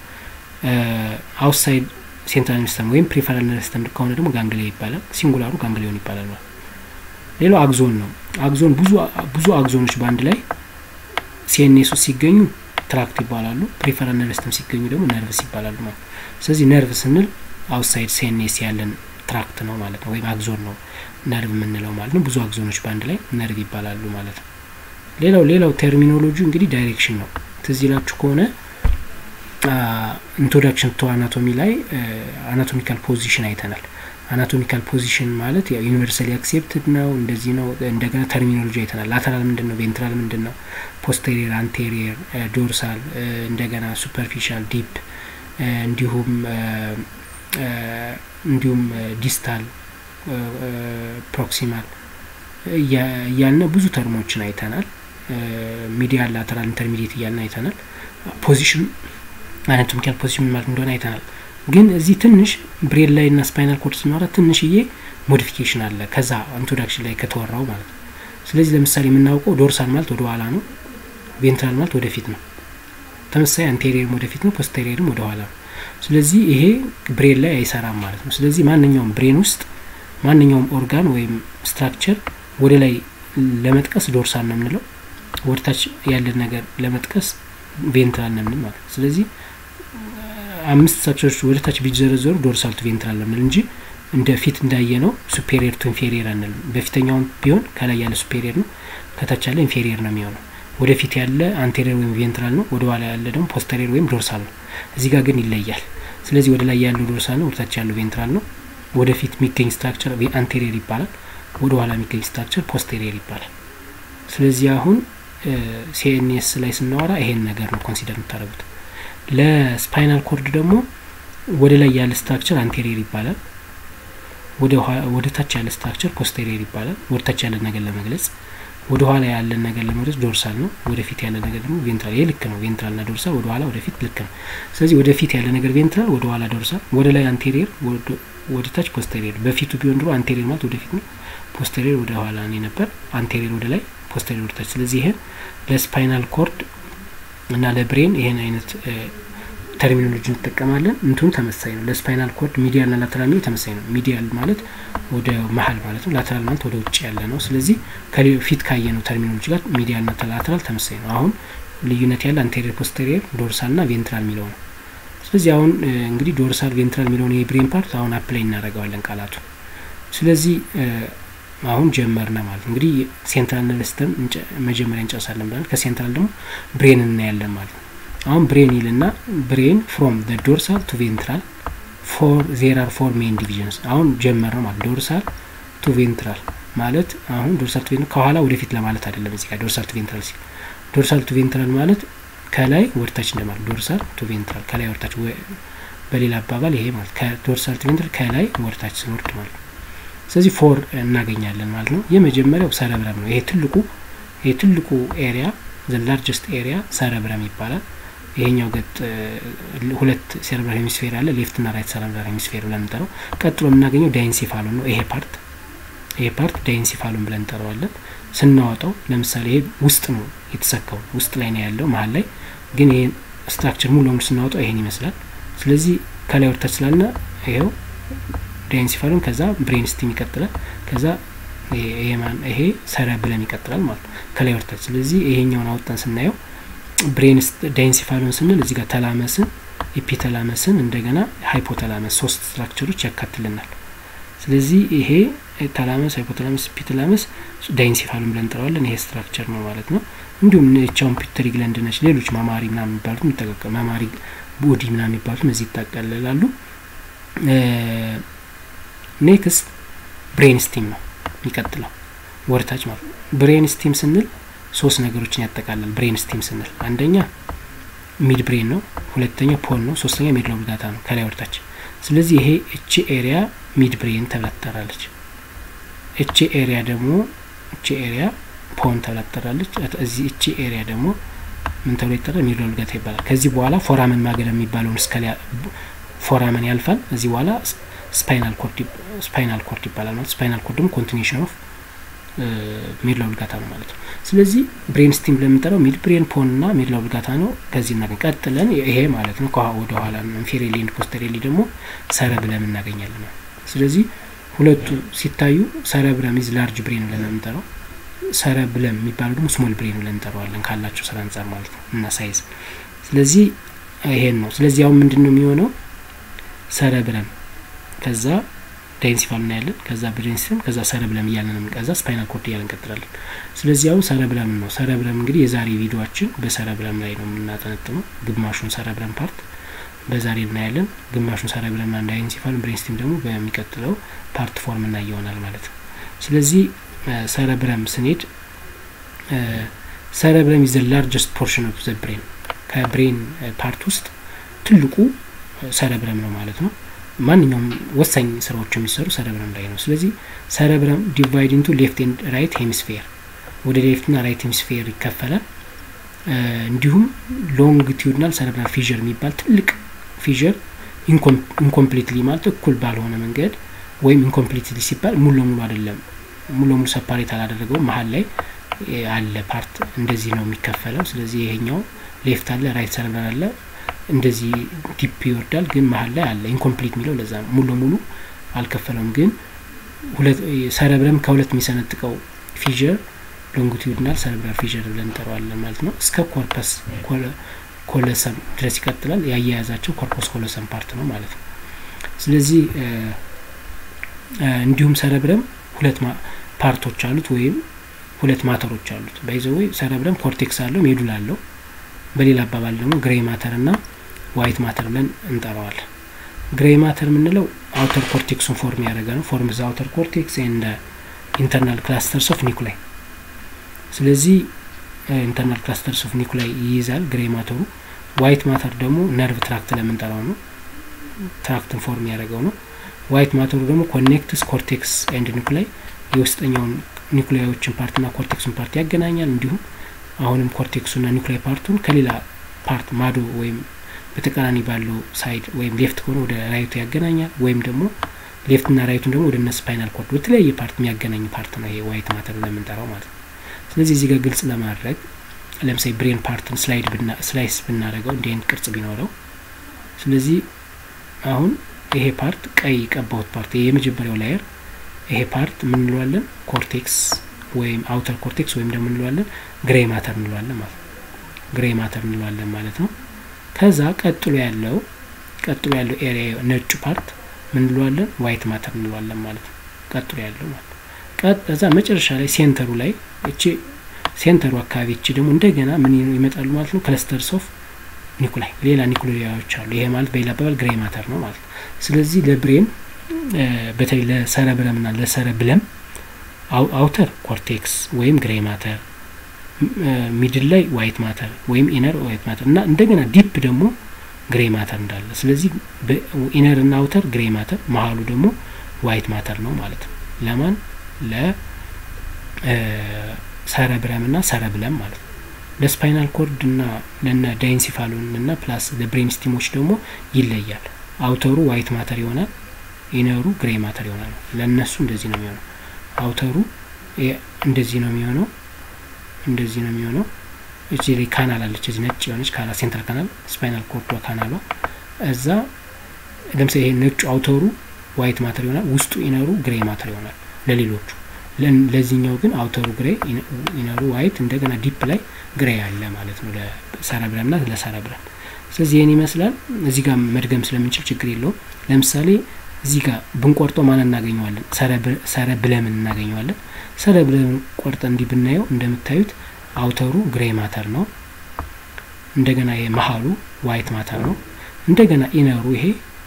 አውትሳይድ ሴንትራል ነርቭ ሲስተም ወይም ፕሪፈራል ነርቭ ሲስተም ከሆነ ደግሞ ጋንግሊያ ይባላል። ሲንጉላሩ ጋንግሊዮን ይባላል ማለት ሌላው አግዞን ነው። አግዞን ብዙ ብዙ አግዞኖች በአንድ ላይ ሲኤንኤስ ውስጥ ሲገኙ ትራክት ይባላሉ። ፕሪፈራል ነርቭ ሲስተም ሲገኙ ደግሞ ነርቭስ ይባላሉ ማለት ነው። ስለዚህ ነርቭ ስንል አውትሳይድ ሲኤንኤስ ያለን ትራክት ነው ማለት ነው፣ ወይም አግዞን ነው ነርቭ የምንለው ማለት ነው። ብዙ አግዞኖች በአንድ ላይ ነርቭ ይባላሉ ማለት ነው። ሌላው ሌላው ቴርሚኖሎጂ እንግዲህ ዳይሬክሽን ነው። ትዝ ይላችሁ ከሆነ ኢንትሮዳክሽን ቱ አናቶሚ ላይ አናቶሚካል ፖዚሽን አይተናል። አናቶሚካል ፖዚሽን ማለት ያው ዩኒቨርሳሊ አክሴፕትድ ነው፣ እንደዚህ ነው። እንደገና ተርሚኖሎጂ አይተናል። ላተራል ምንድን ነው፣ ቬንትራል ምንድን ነው፣ ፖስቴሪየር፣ አንቴሪየር፣ ዶርሳል፣ እንደገና ሱፐርፊሻል፣ ዲፕ እንዲሁም እንዲሁም ዲስታል፣ ፕሮክሲማል እያልነ ብዙ ተርሞችን አይተናል። ሚዲያል፣ ላተራል፣ ኢንተርሚዲየት እያልን አይተናል። ፖዚሽን አናቶሚካል ፖዚሽን ማለት እንደሆነ አይተናል። ግን እዚህ ትንሽ ብሬን ላይ እና ስፓይናል ኮርድ ስናወራ ትንሽዬ ሞዲፊኬሽን አለ ከዛ ኢንትሮዳክሽን ላይ ከተወራው ማለት ነው። ስለዚህ ለምሳሌ የምናውቀው ዶርሳል ማለት ወደ ኋላ ነው፣ ቬንትራል ማለት ወደፊት ነው። ተመሳሳይ አንቴሪየርም ወደፊት ነው፣ ፖስቴሪየርም ወደ ኋላ ነው። ስለዚህ ይሄ ብሬን ላይ አይሰራም ማለት ነው። ስለዚህ ማንኛውም ብሬን ውስጥ ማንኛውም ኦርጋን ወይም ስትራክቸር ወደ ላይ ለመጥቀስ ዶርሳል ነው የምንለው፣ ወደ ታች ያለን ነገር ለመጥቀስ ቬንትራል ነው የምንል ማለት ነው። ስለዚህ አምስት ስትራክቸሮች ወደ ታች ቢዘረዘሩ ዶርሳል ቱ ቬንትራል ነው የምንል እንጂ እንደ ፊት እንዳየ ነው ሱፔሪየር ቱ ኢንፌሪየር አንልም። በፊተኛውም ቢሆን ከላይ ያለ ሱፔሪየር ነው፣ ከታች ያለ ኢንፌሪየር ነው የሚሆነው። ወደፊት ያለ አንቴሪየር ወይም ቬንትራል ነው፣ ወደ ኋላ ያለ ደግሞ ፖስተሪየር ወይም ዶርሳል ነው። እዚህ ጋር ግን ይለያል። ስለዚህ ወደ ላይ ያለው ዶርሳል ነው፣ ወደታች ያለው ቬንትራል ነው። ወደፊት የሚገኝ ስትራክቸር አንቴሪየር ይባላል፣ ወደ ኋላ የሚገኝ ስትራክቸር ፖስቴሪየር ይባላል። ስለዚህ አሁን ሲኤንኤስ ላይ ስናወራ ይሄን ነገር ነው ኮንሲደር የምታደርጉት። ለስፓይናል ኮርድ ደግሞ ወደ ላይ ያለ ስትራክቸር አንቴሪየር ይባላል። ወደ ታች ያለ ስትራክቸር ፖስቴሪየር ይባላል። ወደ ታች ያለ ነገር ለመግለጽ፣ ወደ ኋላ ያለን ነገር ለመግለጽ ዶርሳል ነው። ወደፊት ያለ ነገር ደግሞ ቬንትራል። ይሄ ልክ ነው። ቬንትራል ና ዶርሳል፣ ወደ ኋላ ወደፊት ልክ ነው። ስለዚህ ወደፊት ያለ ነገር ቬንትራል፣ ወደ ኋላ ዶርሳል፣ ወደ ላይ አንቴሪየር፣ ወደ ታች ፖስቴሪየር። በፊቱ ቢሆን ድሮ አንቴሪየር ማለት ወደፊት ነው፣ ፖስቴሪየር ወደ ኋላ ነው ነበር። አንቴሪየር ወደ ላይ፣ ፖስቴሪየር ወደ ታች። ስለዚህ ይሄን ለስፓይናል ኮርድ እና ለብሬን ይሄን አይነት ተርሚኖሎጂ እንጠቀማለን። እንትኑ ተመሳይ ነው። ለስፓይናል ኮርድ ሚዲያል ና ላተራል ሚዲያ ተመሳይ ነው። ሚዲያል ማለት ወደ መሀል ማለት ነው። ላተራል ማለት ወደ ውጭ ያለ ነው። ስለዚህ ከፊት ካየ ነው ተርሚኖሎጂ ጋር ሚዲያል ና ላተራል ተመሳይ ነው። አሁን ልዩነት ያለ አንቴሪየር፣ ፖስቴሪየር፣ ዶርሳል ና ቬንትራል የሚለው ነው። ስለዚህ አሁን እንግዲህ ዶርሳል፣ ቬንትራል የሚለውን የብሬን ፓርት አሁን አፕላይ እናደርገዋለን ቃላቱ። ስለዚህ አሁን ጀመርነ ማለት ነው። እንግዲህ ሴንትራል ነርቨስተም መጀመሪያ እንጨርሳለን ብለን ከሴንትራል ደግሞ ብሬን እናያለን ማለት ነው። አሁን ብሬን ይልና ብሬን ፍሮም ዘ ዶርሳል ቱ ቬንትራል ፎር ዜር አር ፎር ሜን ዲቪዥንስ። አሁን ጀመር ነው ማለት ዶርሳል ቱ ቬንትራል ማለት አሁን ዶርሳል ቱ ቬንትራል ከኋላ ወደፊት ለማለት አይደለም። እዚህ ጋር ዶርሳል ቱ ቬንትራል ሲል ዶርሳል ቱ ቬንትራል ማለት ከላይ ወደታች እንደማለት ዶርሳል ቱ ቬንትራል ከላይ ወደታች፣ በሌላ አባባል ይሄ ማለት ከዶርሳል ቱ ቬንትራል ከላይ ወደታች ስንወርድ ማለት ነው። ስለዚህ ፎር እናገኛለን ማለት ነው። የመጀመሪያው ሰረብረም ነው። ይሄ ትልቁ ይሄ ትልቁ ኤሪያ ዘ ላርጀስት ኤሪያ ሰረብረም ይባላል። ይሄኛው ገጥ ሁለት ሴረብራል ሄሚስፌር አለ፣ ሌፍት ና ራይት ሴረብራል ሄሚስፌር ብለን እንጠራው። ቀጥሎ የምናገኘው ዳይንሲፋሉን ነው። ይሄ ፓርት ይሄ ፓርት ዳይንሲፋሉን ብለን እንጠራዋለን። ስናወጣው ለምሳሌ ይሄ ውስጥ ነው የተሰካው፣ ውስጥ ላይ ነው ያለው መሀል ላይ ግን ይሄ ስትራክቸር ሙሉ ለሙሉ ስናወጣው ይሄን ይመስላል። ስለዚህ ከላይ ወርታች ስላልና ይሄው ዳይንሲፋሉን ከዛ ብሬን ስቲም ይቀጥላል። ከዛ ይሄ ሰረብለም ይቀጥላል ማለት ነው ከላይ ወርታች። ስለዚህ ይሄኛውን አወጣን ስናየው ብሬን ዳይንሲፋሉን ስንል እዚህ ጋር ተላመስን፣ ኤፒተላመስን እንደገና ሃይፖተላመስ ሶስት ስትራክቸሮች ያካትልናል። ስለዚህ ይሄ ተላመስ፣ ሃይፖተላመስ፣ ኤፒተላመስ ዳይንሲፋሉን ብለን እንጠራዋለን። ይሄ ስትራክቸር ነው ማለት ነው። እንዲሁም ቻውን ፒተሪ ግለንድ ነች፣ ሌሎች ማማሪ ምናምን የሚባሉት የሚጠቀቀ ማማሪ ቦዲ ምናምን የሚባሉት እዚህ ይጠቀልላሉ። ኔክስት ብሬን ስቲም ነው የሚቀጥለው ወርታች ማለት ነው። ብሬን ስቲም ስንል ሶስት ነገሮችን ያጠቃልላል። ብሬን ስቲም ስንል አንደኛ ሚድ ብሬን ነው፣ ሁለተኛ ፖል ነው፣ ሶስተኛ ሚድ ሎብ ዳታ ነው ከላይ ወርታች። ስለዚህ ይሄ እቺ ኤሪያ ሚድ ብሬን ተብላ ትጠራለች። እቺ ኤሪያ ደግሞ እቺ ኤሪያ ፖን ተብላ ትጠራለች። እዚህ እቺ ኤሪያ ደግሞ ምን ተብሎ ይጠራል? ሚድ ሎብ ዳታ ይባላል። ከዚህ በኋላ ፎራመን ማገር የሚባለውን እስከ ፎራመን ያልፋል። እዚህ በኋላ ስፓይናል ኮርድ ስፓይናል ኮርድ ይባላል ማለት ስፓይናል ኮርድ ደግሞ ኮንቲኒሽን ኦፍ ሚድ ሎብ ዳታ ነው ማለት ነው። ስለዚህ ብሬን ስቲም ለምንጠራው ሚድ ብሬን ፖን ና ሚድ ሎብ ዳታ ነው። ከዚህ እናገኝ ቀጥለን ይሄ ማለት ነው ወደ ኋላ ኢንፌሪየርሊ ኤንድ ፖስተሪየርሊ ደግሞ ሰረብለም እናገኛለን። ስለዚህ ሁለቱ ሲታዩ ሰረብረም ኢዝ ላርጅ ብሬን ብለን የምንጠራው ሰረብለም የሚባለው ደግሞ ስሞል ብሬን ብለን እንጠራዋለን ካላቸው ስራ አንጻር ማለት ነው እና ሳይዝ። ስለዚህ ይሄን ነው። ስለዚህ አሁን ምንድን ነው የሚሆነው ሰረብረም ከዛ ዳይንሲፋል እናያለን። ከዛ ብሬንስቲም ከዛ ሰረብለም እያለን ነው ከዛ ስፓይናል ኮርድ እያለን እንቀጥላለን። ስለዚህ አሁን ሰረብለም ነው። ሰረብለም እንግዲህ የዛሬ ቪዲዮችን በሰረብለም ላይ ነው የምናጠነጥነው። ግማሹን ሰረብለም ፓርት በዛሬ እናያለን። ግማሹን ሰረብለም ና ዳይንሲፋል፣ ብሬንስቲም ደግሞ በሚቀጥለው ፓርት ፎርም እና ይሆናል ማለት ነው። ስለዚህ ሰረብረም ስንሄድ ሰረብረም ኢዝ ዘ ላርጀስት ፖርሽን ኦፍ ዘ ብሬን ከብሬን ፓርት ውስጥ ትልቁ ሰረብረም ነው ማለት ነው። ማንኛውም ወሳኝ ስራዎች የሚሰሩ ሰረብረም ላይ ነው። ስለዚህ ሰረብረም ዲቫይድ ኢንቱ ሌፍት ኤንድ ራይት ሄሚስፌር ወደ ሌፍት ና ራይት ሄሚስፌር ይከፈላል። እንዲሁም ሎንግቲዩድናል ሰረብራል ፊዥር የሚባል ትልቅ ፊዥር ኢንኮምፕሊትሊ ማለት እኩል ባልሆነ መንገድ ወይም ኢንኮምፕሊትሊ ሲባል ሙሉ ለሙሉ አይደለም፣ ሙሉ ለሙሉ ሰፓሬት አላደረገውም። መሀል ላይ አለ ፓርት እንደዚህ ነው የሚከፈለው። ስለዚህ ይሄኛው ሌፍት አለ፣ ራይት ሰረብራል አለ እንደዚህ ዲፕ ይወርዳል፣ ግን መሀል ላይ አለ ኢንኮምፕሊት የሚለው ለዛ ነው። ሙሉ ለሙሉ አልከፈለውም። ግን ሰረብረም ከሁለት የሚሰነጥቀው ፊዥር ሎንጊቱድናል ሰረብራል ፊዥር ብለን እንጠራዋለን ማለት ነው። እስከ ኮርፐስ ኮለሰም ድረስ ይቀጥላል። ያያያዛቸው ኮርፖስ ኮለሰም ፓርት ነው ማለት ነው። ስለዚህ እንዲሁም ሰረብረም ሁለት ፓርቶች አሉት ወይም ሁለት ማተሮች አሉት። ባይዘወይ ሰረብረም ኮርቴክስ አለው ሜዱል አለው። በሌላ አባባል ደግሞ ግሬ ማተር እና ዋይት ማተር ብለን እንጠራዋለን። ግሬ ማተር የምንለው አውተር ኮርቴክሱን ፎርም ያደረገ ነው። ፎርም ዘ አውተር ኮርቴክስ ኤንድ ኢንተርናል ክላስተርስ ኦፍ ኒኩላይ። ስለዚህ ኢንተርናል ክላስተርስ ኦፍ ኒኩላይ ይይዛል ግሬ ማተሩ። ዋይት ማተር ደግሞ ነርቭ ትራክት ለምንጠራው ነው። ትራክትን ፎርም ያደረገው ነው። ዋይት ማተሩ ደግሞ ኮኔክትስ ኮርቴክስ ኤንድ ኒኩላይ የውስጠኛውን ኒኩላዮችን ፓርትና ኮርቴክሱን ፓርት ያገናኛል። እንዲሁም አሁንም ኮርቴክሱና ኒኩላይ ፓርቱን ከሌላ ፓርት ማዶ ወይም በተቃራኒ ባለው ሳይድ ወይም ሌፍት ከሆነ ወደ ራይቱ ያገናኛል። ወይም ደግሞ ሌፍትና ራይቱን ደግሞ ወደ እነ ስፓይናል ኮርድ በተለያየ ፓርት የሚያገናኝ ፓርት ነው ይሄ ዋይት ማተር ለምንጠራው ማለት ነው። ስለዚህ እዚህ ጋር ግልጽ ለማድረግ ለምሳሌ ብሬን ፓርትን ስላይድ ስላይስ ብናደርገው እንዲህ አይነት ቅርጽ ቢኖረው ስለዚህ አሁን ይሄ ፓርት ቀይ ቀባሁት ፓርት ይሄ የመጀመሪያው ላየር ይሄ ፓርት ምን እንለዋለን? ኮርቴክስ ወይም አውተር ኮርቴክስ ወይም ደግሞ እንለዋለን ግሬ ማተር እንለዋለን ማለት ነው። ግሬ ማተር እንለዋለን ማለት ነው። ከዛ ቀጥሎ ያለው ቀጥሎ ያለው ኤሪያ ነጩ ፓርት ምን እንለዋለን? ዋይት ማተር እንለዋለን ማለት ነው። ቀጥሎ ያለው ማለት ከዛ መጨረሻ ላይ ሴንተሩ ላይ እቺ ሴንተሩ አካባቢ እቺ ደግሞ እንደገና ምን ይመጣሉ ማለት ነው? ክለስተርስ ኦፍ ኒኩላይ ሌላ ኒኩላዮች አሉ። ይሄ ማለት በሌላ አባባል ግሬ ማተር ነው ማለት ነው። ስለዚህ ለብሬን በተለይ ለሰረብረም ና ለሰረብለም አውተር ኮርቴክስ ወይም ግሬ ማተር፣ ሚድል ላይ ዋይት ማተር ወይም ኢነር ዋይት ማተር እና እንደገና ዲፕ ደግሞ ግሬ ማተር እንዳለ። ስለዚህ ኢነር እና አውተር ግሬ ማተር፣ መሀሉ ደግሞ ዋይት ማተር ነው ማለት ነው። ለማን ለሰረብረም ና ሰረብለም ማለት ነው። ለስፓይናል ኮርድ እና ለነ ዳይንሲፋሎን እና ፕላስ ለብሬን ስቲሞች ደግሞ ይለያል። አውተሩ ዋይት ማተር ይሆናል ኢነሩ ግሬ ማተር ይሆናል። ለእነሱ እንደዚህ ነው የሚሆነው። አውተሩ እንደዚህ ነው የሚሆነው፣ እንደዚህ ነው የሚሆነው። እዚህ ላይ ካናል አለች፣ እዚህ ነጭ የሆነች ካናል ሴንትራል ካናል ስፓይናል ኮርዷ ካናሏ። እዛ ለምሳሌ ይሄ ነጩ አውተሩ ዋይት ማተር ይሆናል፣ ውስጡ ኢነሩ ግሬ ማተር ይሆናል ለሌሎቹ። ለዚህኛው ግን አውተሩ ግሬ ኢነሩ ዋይት፣ እንደገና ዲፕ ላይ ግሬ አለ ማለት ነው ለሰረብረም ና ለሰረብረም። ስለዚህ ይህን ይመስላል። እዚህ ጋር መድገም ስለምንችል ችግር የለውም። ለምሳሌ እዚህ ጋር ብንቆርጠው ማን እናገኘዋለን? ሰረብለምን እናገኘዋለን። ሰረብለምን ቆርጠ እንዲህ ብናየው እንደምታዩት አውተሩ ግሬ ማተር ነው። እንደገና ይሄ መሀሉ ዋይት ማተር ነው። እንደገና ኢነሩ ይሄ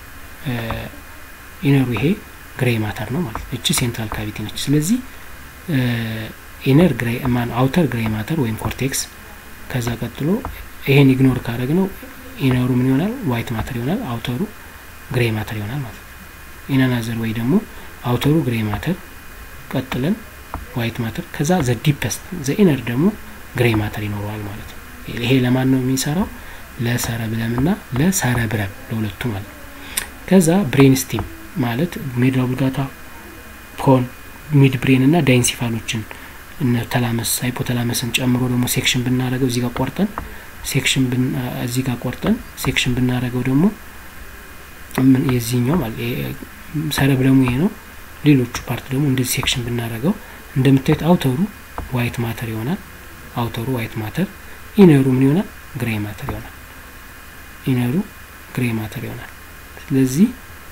ኢነሩ ይሄ ግሬ ማተር ነው ማለት ነው። እቺ ሴንትራል ካቪቲ ነች። ስለዚህ ኢነር ግሬ ማን አውተር ግሬ ማተር ወይም ኮርቴክስ። ከዛ ቀጥሎ ይሄን ኢግኖር ካደረግ ነው ኢነሩ ምን ይሆናል? ዋይት ማተር ይሆናል። አውተሩ ግሬ ማተር ይሆናል ማለት ነው። ኢናናዘር ወይ ደግሞ አውተሩ ግሬ ማተር ቀጥለን ዋይት ማተር ከዛ ዘ ዲፐስት ዘ ኢነር ደግሞ ግሬ ማተር ይኖረዋል ማለት ነው። ይሄ ለማን ነው የሚሰራው? ለሰረብለም ና ለሰረብረም ለሁለቱ ማለት ነው። ከዛ ብሬን ስቲም ማለት ሜዱላ ኦብሊጋታ፣ ፖን፣ ሚድ ብሬን እና ዳይንሲፋሎችን እነ ተላመስ ሃይፖተላመስን ጨምሮ ደግሞ ሴክሽን ብናደረገው እዚህ ጋር ቆርጠን ሴክሽን እዚህ ጋር ቆርጠን ሴክሽን ብናደረገው ደግሞ የዚህኛው ማለት ሰረብለሙ ይሄ ነው። ሌሎቹ ፓርት ደግሞ እንደዚህ ሴክሽን ብናደረገው እንደምታዩት አውተሩ ዋይት ማተር ይሆናል። አውተሩ ዋይት ማተር፣ ኢነሩ ምን ይሆናል? ግሬ ማተር ይሆናል። ኢነሩ ግሬ ማተር ይሆናል። ስለዚህ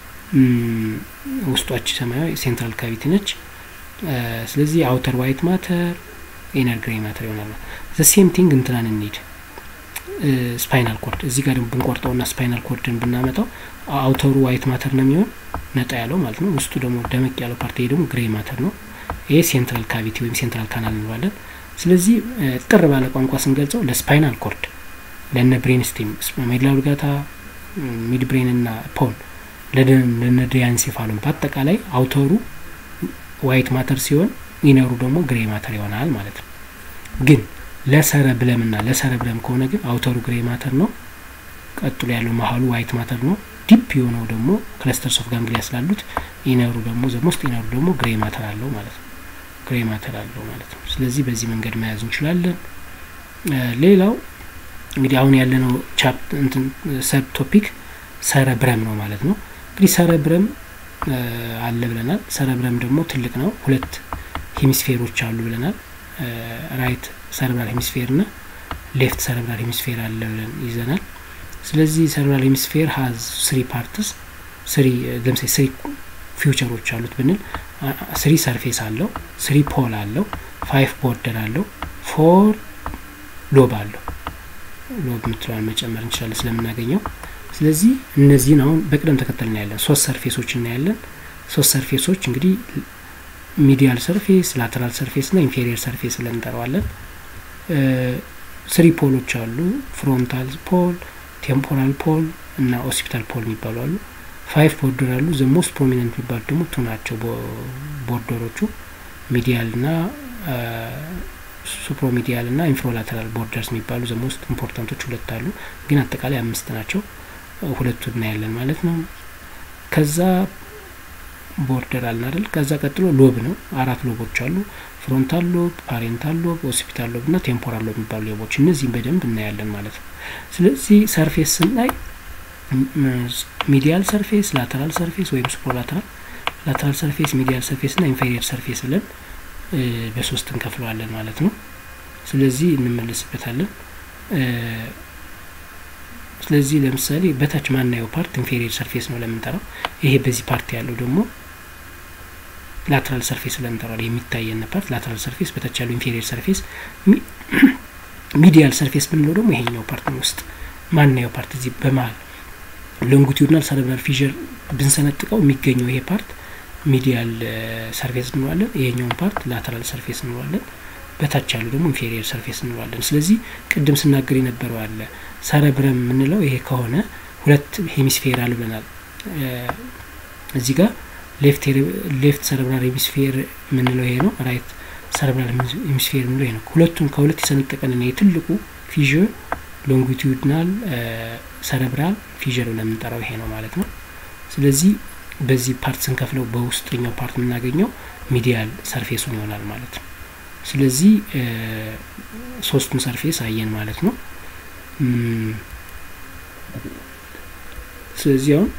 ውስጧች ሰማያዊ ሴንትራል ካቪቲ ነች። ስለዚህ አውተር ዋይት ማተር፣ ኢነር ግሬ ማተር ይሆናል። ዘ ሴም ቲንግ እንትናን እንሂድ ስፓይናል ኮርድ እዚህ ጋር ደግሞ ብንቆርጠው ና ስፓይናል ኮርድን ብናመጣው አውተሩ ዋይት ማተር ነው የሚሆን ነጣ ያለው ማለት ነው። ውስጡ ደግሞ ደመቅ ያለው ፓርቲ ደግሞ ግሬ ማተር ነው። ይሄ ሴንትራል ካቪቲ ወይም ሴንትራል ካናል እንለዋለን። ስለዚህ ጥር ባለ ቋንቋ ስንገልጸው ለስፓይናል ኮርድ፣ ለነ ብሬን ስቲም፣ ሜዱላ ኦብሊጋታ፣ ሚድ ብሬን ና ፖን፣ ለነ ዳያንሴፋሎን በአጠቃላይ አውተሩ ዋይት ማተር ሲሆን ኢነሩ ደግሞ ግሬ ማተር ይሆናል ማለት ነው ግን ለሰረብለም ና ለሰረብለም ከሆነ ግን አውተሩ ግሬ ማተር ነው። ቀጥሎ ያለው መሀሉ ዋይት ማተር ነው። ዲፕ የሆነው ደግሞ ክለስተርስ ኦፍ ጋንግሊያ ስላሉት ኢነሩ ደግሞ ዘሞስት ኢነሩ ደግሞ ግሬ ማተር አለው ማለት ነው። ግሬ ማተር አለው ማለት ነው። ስለዚህ በዚህ መንገድ መያዝ እንችላለን። ሌላው እንግዲህ አሁን ያለነው ቻፕ ሰብ ቶፒክ ሰረብረም ነው ማለት ነው። እንግዲህ ሰረብረም አለ ብለናል። ሰረብረም ደግሞ ትልቅ ነው። ሁለት ሄሚስፌሮች አሉ ብለናል። ራይት ሰረብራል ሄሚስፌር ና ሌፍት ሰረብራል ሄሚስፌር አለ ብለን ይዘናል። ስለዚህ ሰረብራል ሄሚስፌር ሀዝ ስሪ ፓርትስ ስሪ ለምሳሌ ስሪ ፊውቸሮች አሉት ብንል ስሪ ሰርፌስ አለው፣ ስሪ ፖል አለው፣ ፋይቭ ቦርደር አለው፣ ፎር ሎብ አለው። ሎብ የምትለዋን መጨመር እንችላለን ስለምናገኘው። ስለዚህ እነዚህን አሁን በቅደም ተከተል እናያለን። ሶስት ሰርፌሶች እናያለን። ሶስት ሰርፌሶች እንግዲህ ሚዲያል ሰርፌስ፣ ላተራል ሰርፌስ እና ኢንፌሪየር ሰርፌስ ብለን እንጠራዋለን። ስሪ ፖሎች አሉ። ፍሮንታል ፖል፣ ቴምፖራል ፖል እና ኦሲፒታል ፖል የሚባሉ አሉ። ፋይቭ ቦርደር አሉ። ዘ ሞስት ፕሮሚነንት የሚባሉ ደግሞ ቱ ናቸው ቦርደሮቹ ሚዲያል እና ሱፕሮሚዲያል እና ኢንፍሮላተራል ቦርደርስ የሚባሉ ዘ ሞስት ኢምፖርታንቶች ሁለት አሉ፣ ግን አጠቃላይ አምስት ናቸው። ሁለቱ እናያለን ማለት ነው። ከዛ ቦርደር አልን አይደል? ከዛ ቀጥሎ ሎብ ነው። አራት ሎቦች አሉ። ፍሮንታል ሎብ፣ ፓሬንታል ሎብ፣ ኦሲፒታል ሎብ እና ቴምፖራል ሎብ የሚባሉ ሎቦች እነዚህም በደንብ እናያለን ማለት ነው። ስለዚህ ሰርፌስ ስናይ ሚዲያል ሰርፌስ፣ ላተራል ሰርፌስ ወይም ሱፕሮላተራል፣ ላተራል ሰርፌስ፣ ሚዲያል ሰርፌስ እና ኢንፌሪየር ሰርፌስ ብለን በሶስት እንከፍለዋለን ማለት ነው። ስለዚህ እንመለስበታለን። ስለዚህ ለምሳሌ በታች ማናየው ፓርት ኢንፌሪየር ሰርፌስ ነው ለምንጠራው። ይሄ በዚህ ፓርት ያለው ደግሞ ላተራል ሰርፌስ ለምንጠራው የሚታየን ፓርት ላተራል ሰርፌስ፣ በታች ያለው ኢንፌሪየር ሰርፌስ። ሚዲያል ሰርፌስ ብንለው ደግሞ ይሄኛው ፓርት ውስጥ ማናየው ፓርት እዚህ በመሀል ሎንጊቱድናል ሰረብራል ፊዥር ብንሰነጥቀው የሚገኘው ይሄ ፓርት ሚዲያል ሰርፌስ እንለዋለን። ይሄኛውን ፓርት ላተራል ሰርፌስ እንለዋለን። በታች ያሉ ደግሞ ኢንፌሪየር ሰርፌስ እንለዋለን። ስለዚህ ቅድም ስናገር የነበረው አለ ሰረብረም የምንለው ይሄ ከሆነ ሁለት ሄሚስፌር አለ ብለናል። እዚህ ጋር ሌፍት ሰረብራል ሄሚስፌር የምንለው ይሄ ነው። ራይት ሰረብራል ሄሚስፌር የምንለው ይሄ ነው። ሁለቱን ከሁለት የሰነጠቀን የትልቁ ፊዥር ሎንጊቱድናል ሰረብራል ፊዥር ብለን የምንጠራው ይሄ ነው ማለት ነው። ስለዚህ በዚህ ፓርት ስንከፍለው በውስጠኛው ፓርት የምናገኘው ሚዲያል ሰርፌሱን ይሆናል ማለት ነው። ስለዚህ ሶስቱን ሰርፌስ አየን ማለት ነው። ስለዚህ አሁን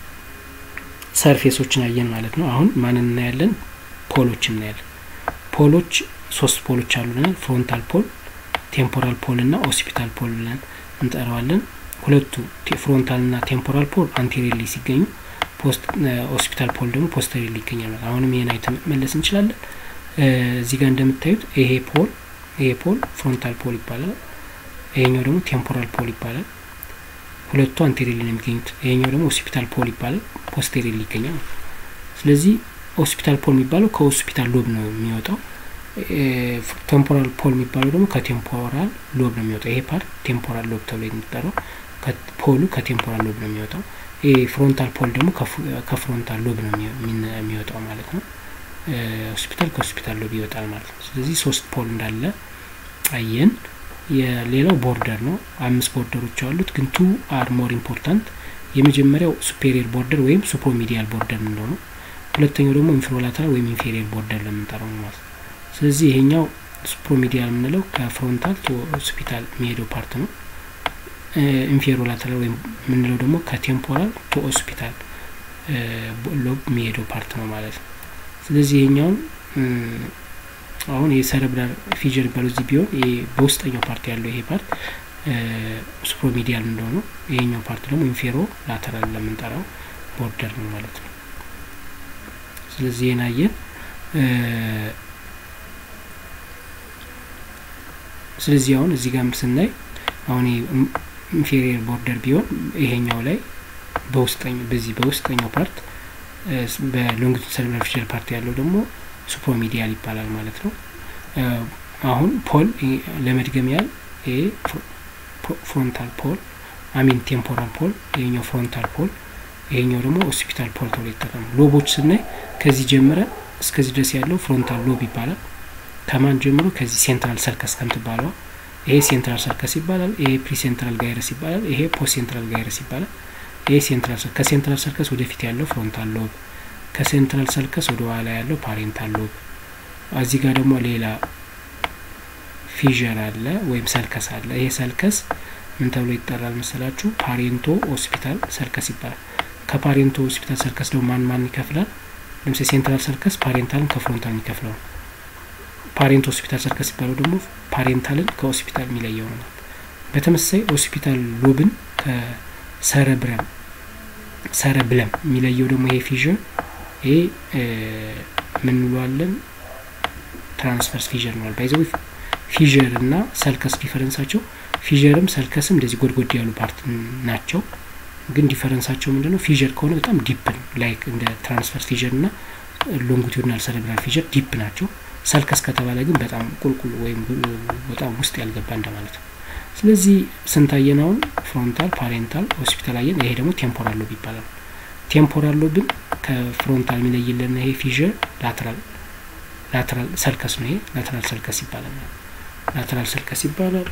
ሰርፌሶችን አየን ማለት ነው። አሁን ማንን እናያለን? ፖሎች እናያለን። ፖሎች ሶስት ፖሎች አሉ ብለናል። ፍሮንታል ፖል፣ ቴምፖራል ፖል እና ኦሲፒታል ፖል ብለን እንጠራዋለን። ሁለቱ ፍሮንታል እና ቴምፖራል ፖል አንቴሪየርሊ ሲገኙ ሆስፒታል ፖል ደግሞ ፖስተሪሊ ይገኛል። አሁንም ይህን አይተን መለስ እንችላለን። እዚህ ጋር እንደምታዩት ይሄ ፖል ይሄ ፖል ፍሮንታል ፖል ይባላል። ይሄኛው ደግሞ ቴምፖራል ፖል ይባላል። ሁለቱ አንቴሪሊ ነው የሚገኙት። ይሄኛው ደግሞ ሆስፒታል ፖል ይባላል፣ ፖስተሪሊ ይገኛል። ስለዚህ ሆስፒታል ፖል የሚባለው ከሆስፒታል ሎብ ነው የሚወጣው። ቴምፖራል ፖል የሚባለው ደግሞ ከቴምፖራል ሎብ ነው የሚወጣው። ይሄ ፓርት ቴምፖራል ሎብ ተብሎ የሚጠራው ፖሉ ከቴምፖራል ሎብ ነው የሚወጣው። ይሄ ፍሮንታል ፖል ደግሞ ከፍሮንታል ሎብ ነው የሚወጣው ማለት ነው። ሆስፒታል ከሆስፒታል ሎብ ይወጣል ማለት ነው። ስለዚህ ሶስት ፖል እንዳለ አየን። የሌላው ቦርደር ነው። አምስት ቦርደሮች አሉት፣ ግን ቱ አር ሞር ኢምፖርታንት። የመጀመሪያው ሱፔሪየር ቦርደር ወይም ሱፕሮሚዲያል ቦርደር የምንለው ነው። ሁለተኛው ደግሞ ኢንፍሮላተራል ወይም ኢንፌሪየር ቦርደር ለምንጠራው ነው ማለት ነው። ስለዚህ ይሄኛው ሱፕሮሚዲያል የምንለው ከፍሮንታል ቱ ሆስፒታል የሚሄደው ፓርት ነው። ኢንፌሮላተራል ወይም የምንለው ደግሞ ከቴምፖራል ቱ ሆስፒታል ሎብ የሚሄደው ፓርት ነው ማለት ነው። ስለዚህ ይሄኛውን አሁን የሰረብራል ፊዥር የሚባለው እዚህ ቢሆን በውስጠኛው ፓርት ያለው ይሄ ፓርት ሱፕሮሚዲያል እንደሆነ ይሄኛው ፓርት ደግሞ ኢንፌሮ ላተራል ለምንጠራው ቦርደር ነው ማለት ነው። ስለዚህ ይህን አየን። ስለዚህ አሁን እዚህ ጋር ስናይ አሁን ኢንፌሪየር ቦርደር ቢሆን ይሄኛው ላይ በውስጠኛው በዚህ በውስጠኛው ፓርት በሎንጊቱድ ሰረብራል ፊዥር ፓርት ያለው ደግሞ ሱፕሮሚዲያል ይባላል ማለት ነው። አሁን ፖል ለመድገም ያህል ይሄ ፍሮንታል ፖል አሚን ቴምፖራል ፖል፣ ይሄኛው ፍሮንታል ፖል፣ ይሄኛው ደግሞ ሆስፒታል ፖል ተብሎ ይጠቀሙ። ሎቦች ስናይ ከዚህ ጀምረ እስከዚህ ድረስ ያለው ፍሮንታል ሎብ ይባላል። ከማን ጀምሮ ከዚህ ሴንትራል ሰርከስ ከምትባለዋ ይሄ ሴንትራል ሰርከስ ይባላል። ይሄ ፕሪ ሴንትራል ጋይረስ ይባላል። ይሄ ፖስት ሴንትራል ጋይረስ ይባላል። ይሄ ሴንትራል ከሴንትራል ሰርከስ ወደፊት ያለው ፍሮንታል ሎብ፣ ከሴንትራል ሰርከስ ወደ ኋላ ያለው ፓሬንታል ሎብ። እዚህ ጋር ደግሞ ሌላ ፊዥር አለ ወይም ሰርከስ አለ። ይሄ ሰርከስ ምን ተብሎ ይጠራል መሰላችሁ? ፓሬንቶ ሆስፒታል ሰርከስ ይባላል። ከፓሬንቶ ሆስፒታል ሰርከስ ደግሞ ማን ማን ይከፍላል? ለምሳሌ ሴንትራል ሰርከስ ፓሬንታልን ከፍሮንታል የሚከፍለው ነው። ፓሬንት ሆስፒታል ሰርከስ ይባለው ደግሞ ፓሬንታልን ከሆስፒታል የሚለየው ነው። በተመሳሳይ ሆስፒታል ሎብን ከሰረብረም ሰረብለም የሚለየው ደግሞ ይሄ ፊዥር ይሄ ምን እንለዋለን? ትራንስቨርስ ፊዥር ነዋል። ባይዘው ፊዥር እና ሰልከስ ዲፈረንሳቸው ፊዥርም ሰልከስም እንደዚህ ጎድጎድ ያሉ ፓርት ናቸው። ግን ዲፈረንሳቸው ምንድነው? ፊዥር ከሆነ በጣም ዲፕ ነው። ላይክ እንደ ትራንስቨርስ ፊዥር እና ሎንጊቱድናል ሰረብራል ፊዥር ዲፕ ናቸው። ሰልከስ ከተባለ ግን በጣም ቁልቁል ወይም በጣም ውስጥ ያልገባ እንደማለት ነው። ስለዚህ ስንታየን አሁን ፍሮንታል፣ ፓሬንታል፣ ሆስፒታል አየን። ይሄ ደግሞ ቴምፖራል ሎብ ይባላል። ቴምፖራል ሎብን ከፍሮንታል የሚለይልን ይሄ ፊዥር ላተራል ላተራል ሰልከስ ነው። ይሄ ላተራል ሰልከስ ይባላል። ላተራል ሰልከስ ይባላል።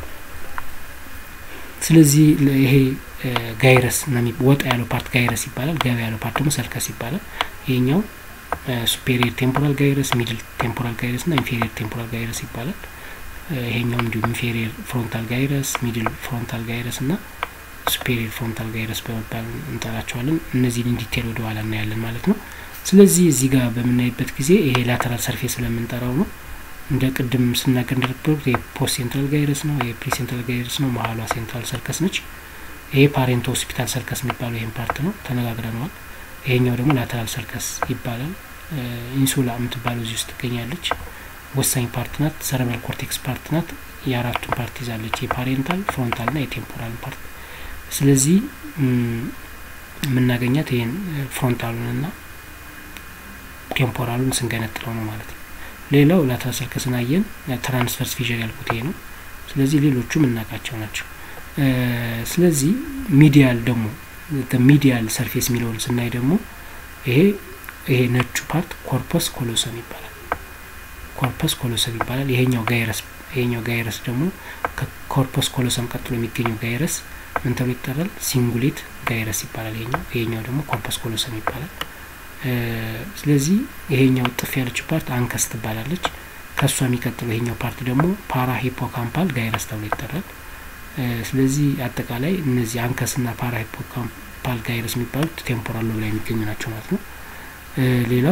ስለዚህ ይሄ ጋይረስ ወጣ ያለው ፓርት ጋይረስ ይባላል። ገባ ያለው ፓርት ደግሞ ሰልከስ ይባላል። ይሄኛው ሱፔሪየር ቴምፖራል ጋይረስ፣ ሚድል ቴምፖራል ጋይረስ እና ኢንፌሪየር ቴምፖራል ጋይረስ ይባላል። ይሄኛው እንዲሁም ኢንፌሪየር ፍሮንታል ጋይረስ፣ ሚድል ፍሮንታል ጋይረስ እና ሱፔሪየር ፍሮንታል ጋይረስ በመባል እንጠራቸዋለን። እነዚህን ዲቴል ወደ ኋላ እናያለን ማለት ነው። ስለዚህ እዚህ ጋር በምናይበት ጊዜ ይሄ ላተራል ሰርፌስ ስለምንጠራው ነው። እንደ ቅድም ስናገር እንደነበሩት የፖስት ሴንትራል ጋይረስ ነው፣ የፕሪ ሴንትራል ጋይረስ ነው። መሀሏ ሴንትራል ሰርከስ ነች። ይሄ ፓሬንቶ ሆስፒታል ሰርከስ የሚባለው ይህን ፓርት ነው፣ ተነጋግረነዋል። ይሄኛው ደግሞ ላተራል ሰርከስ ይባላል። ኢንሱላ የምትባለው እዚህ ውስጥ ትገኛለች። ወሳኝ ፓርት ናት። ሰረብራል ኮርቴክስ ፓርት ናት። የአራቱን ፓርት ይዛለች፣ የፓሬንታል ፍሮንታል ና የቴምፖራል ፓርት። ስለዚህ የምናገኛት ይህን ፍሮንታሉን ና ቴምፖራሉን ስንገነጥለው ነው ማለት ነው። ሌላው ላተራል ሰርከስን አየን። ትራንስቨርስ ፊዥር ያልኩት ይሄ ነው። ስለዚህ ሌሎቹ የምናውቃቸው ናቸው። ስለዚህ ሚዲያል ደግሞ ሚዲያል ሰርፌስ የሚለውን ስናይ ደግሞ ይሄ ይሄ ነጩ ፓርት ኮርፐስ ኮሎሰም ይባላል። ኮርፐስ ኮሎሰም ይባላል። ይሄኛው ጋይረስ ይሄኛው ጋይረስ ደግሞ ከኮርፐስ ኮሎሰም ቀጥሎ የሚገኘው ጋይረስ ምን ተብሎ ይጠራል? ሲንጉሌት ጋይረስ ይባላል። ይሄኛው ይሄኛው ደግሞ ኮርፐስ ኮሎሰም ይባላል። ስለዚህ ይሄኛው ጥፍ ያለችው ፓርት አንከስ ትባላለች። ከእሷ የሚቀጥለው ይሄኛው ፓርት ደግሞ ፓራ ሂፖካምፓል ጋይረስ ተብሎ ይጠራል። ስለዚህ አጠቃላይ እነዚህ አንከስና ፓራ ሂፖካምፓል ጋይረስ የሚባሉት ቴምፖራል ሎብ ላይ የሚገኙ ናቸው ማለት ነው። ሌላው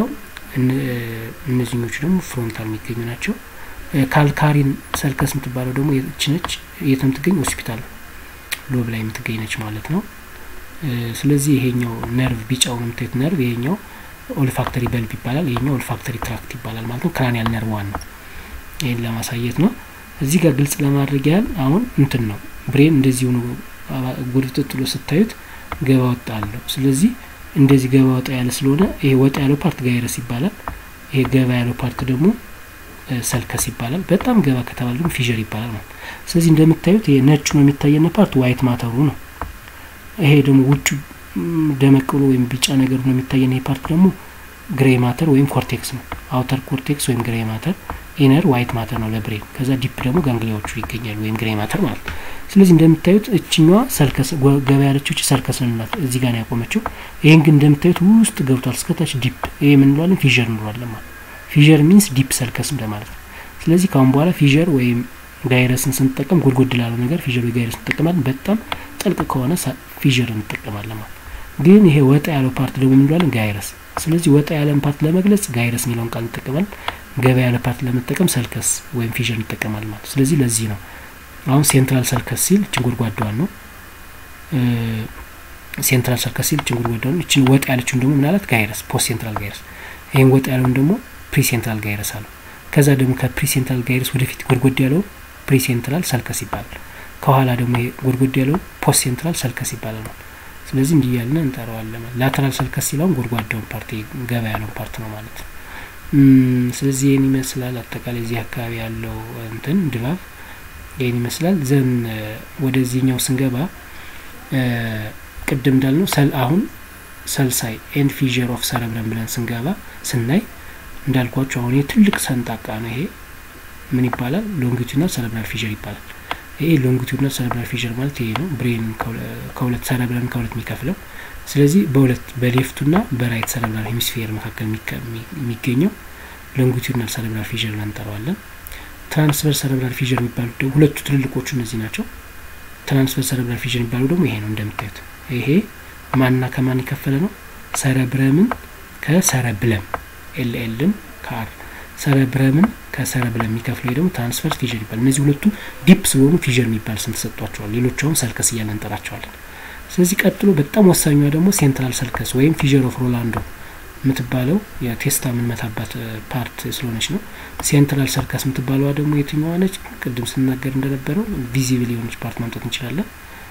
እነዚህኞቹ ደግሞ ፍሮንታል የሚገኙ ናቸው። ካልካሪን ሰልከስ የምትባለው ደግሞ የችነች የት የምትገኝ ሆስፒታል ሎብ ላይ የምትገኝ ነች ማለት ነው። ስለዚህ ይሄኛው ነርቭ ቢጫውን የምታዩት ነርቭ ይሄኛው ኦልፋክተሪ በልብ ይባላል። ይሄኛው ኦልፋክተሪ ትራክት ይባላል ማለት ነው። ክራኒያል ነርቭ ዋን ነው። ይህን ለማሳየት ነው። እዚህ ጋር ግልጽ ለማድረግ ያህል አሁን እንትን ነው ብሬን እንደዚህ ሆኖ ጉርጥጥሎ ስታዩት ገባ ወጣ አለው። ስለዚህ እንደዚህ ገባ ወጣ ያለ ስለሆነ ይሄ ወጣ ያለው ፓርት ጋይረስ ይባላል። ይሄ ገባ ያለው ፓርት ደግሞ ሰልከስ ይባላል። በጣም ገባ ከተባለ ደግሞ ፊዥር ይባላል ማለት ስለዚህ እንደምታዩት ይሄ ነጩ ነው የሚታየን ፓርት ዋይት ማተሩ ነው። ይሄ ደግሞ ውጭ ደመቅ ብሎ ወይም ቢጫ ነገር ነው የሚታየን ይሄ ፓርት ደግሞ ግሬ ማተር ወይም ኮርቴክስ ነው። አውተር ኮርቴክስ ወይም ግሬ ማተር፣ ኢነር ዋይት ማተር ነው ለብሬን። ከዛ ዲፕ ደግሞ ጋንግሊያዎቹ ይገኛሉ ወይም ግሬ ማተር ማለት ነው። ስለዚህ እንደምታዩት እችኛዋ ሰልከስ ገባ ያለችው እቺ ሰልከስ እንላት እዚህ ጋር ነው ያቆመችው። ይሄን ግን እንደምታዩት ውስጥ ገብቷል እስከታች ዲፕ። ይሄ ምን እንለዋለን? ፊዥር እንለዋለን ማለት ፊዥር ሚንስ ዲፕ ሰልከስ እንደማለት ነው። ስለዚህ ካሁን በኋላ ፊዥር ወይም ጋይረስን ስንጠቀም ጎድጎድ ላለው ነገር ፊዥር ወይ ጋይረስ እንጠቀማለን። በጣም ጥልቅ ከሆነ ፊዥር እንጠቀማለን ማለት ግን ይሄ ወጣ ያለው ፓርት ደግሞ እንለዋለን ጋይረስ። ስለዚህ ወጣ ያለን ፓርት ለመግለጽ ጋይረስ የሚለውን ቃል እንጠቀማለን። ገባ ያለ ፓርት ለመጠቀም ሰልከስ ወይም ፊዥር እንጠቀማለን ማለት ስለዚህ ለዚህ ነው አሁን ሴንትራል ሰልከስ ሲል እችን ጎድጓዳዋን ነው። ሴንትራል ሰልከስ ሲል እችን ጎድጓዳዋን ነው። እችን ወጣ ያለችውን ደግሞ ምናላት ጋይረስ፣ ፖስት ሴንትራል ጋይረስ። ይህን ወጣ ያለውን ደግሞ ፕሪ ሴንትራል ጋይረስ አለው። ከዛ ደግሞ ከፕሪ ሴንትራል ጋይረስ ወደፊት ጎድጎድ ያለው ፕሪ ሴንትራል ሰልከስ ይባላል። ከኋላ ደግሞ ይሄ ጎድጎድ ያለው ፖስት ሴንትራል ሰልከስ ይባላል ነው። ስለዚህ እንዲህ ያልን እንጠራዋለን። ላተራል ሰልከስ ሲለውን ጎድጓዳውን ፓርት ገባ ያለውን ፓርት ነው ማለት ነው። ስለዚህ ይህን ይመስላል አጠቃላይ እዚህ አካባቢ ያለው እንትን ድባብ ይህን ይመስላል። ዘን ወደዚህኛው ስንገባ ቅድም እንዳልነው ሰል አሁን ሰልሳይ ኤንድ ፊዥር ኦፍ ሰረብረም ብለን ስንገባ ስናይ እንዳልኳቸው አሁን ትልቅ ሰንጣቃ ነው። ይሄ ምን ይባላል? ሎንጊቱድናል ሰረብራል ፊዥር ይባላል። ይሄ ሎንጊቱድናል ሰረብራል ፊዥር ማለት ይሄ ነው። ብሬን ከሁለት ሰረብረም ከሁለት የሚከፍለው ስለዚህ በሁለት በሌፍቱና በራይት ሰረብራል ሄሚስፌር መካከል የሚገኘው ሎንጊቱድናል ሰረብራል ፊዥር ብለን እንጠራዋለን። ትራንስቨርስ ሰረብራል ፊዥር የሚባሉት ደግሞ ሁለቱ ትልልቆቹ እነዚህ ናቸው። ትራንስቨርስ ሰረብራል ፊዥር የሚባሉ ደግሞ ይሄ ነው። እንደምታዩት ይሄ ማንና ከማን የከፈለ ነው? ሰረብረምን ከሰረብለም ኤልኤልን ከአር ሰረብረምን ከሰረብለም የሚከፍለው ደግሞ ትራንስቨርስ ፊዥር ይባላል። እነዚህ ሁለቱ ዲፕ ስለሆኑ ፊዥር የሚባል ስም ተሰጥቷቸዋል። ሌሎቹ አሁን ሰልከስ እያለን እንጠራቸዋለን። ስለዚህ ቀጥሎ በጣም ወሳኟ ደግሞ ሴንትራል ሰልከስ ወይም ፊዥር ኦፍ ሮላንዶ የምትባለው የቴስታ የምንመታባት ፓርት ስለሆነች ነው። ሴንትራል ሰርከስ የምትባለዋ ደግሞ የትኛዋ ነች? ቅድም ስናገር እንደነበረው ቪዚብል የሆነች ፓርት ማምጣት እንችላለን።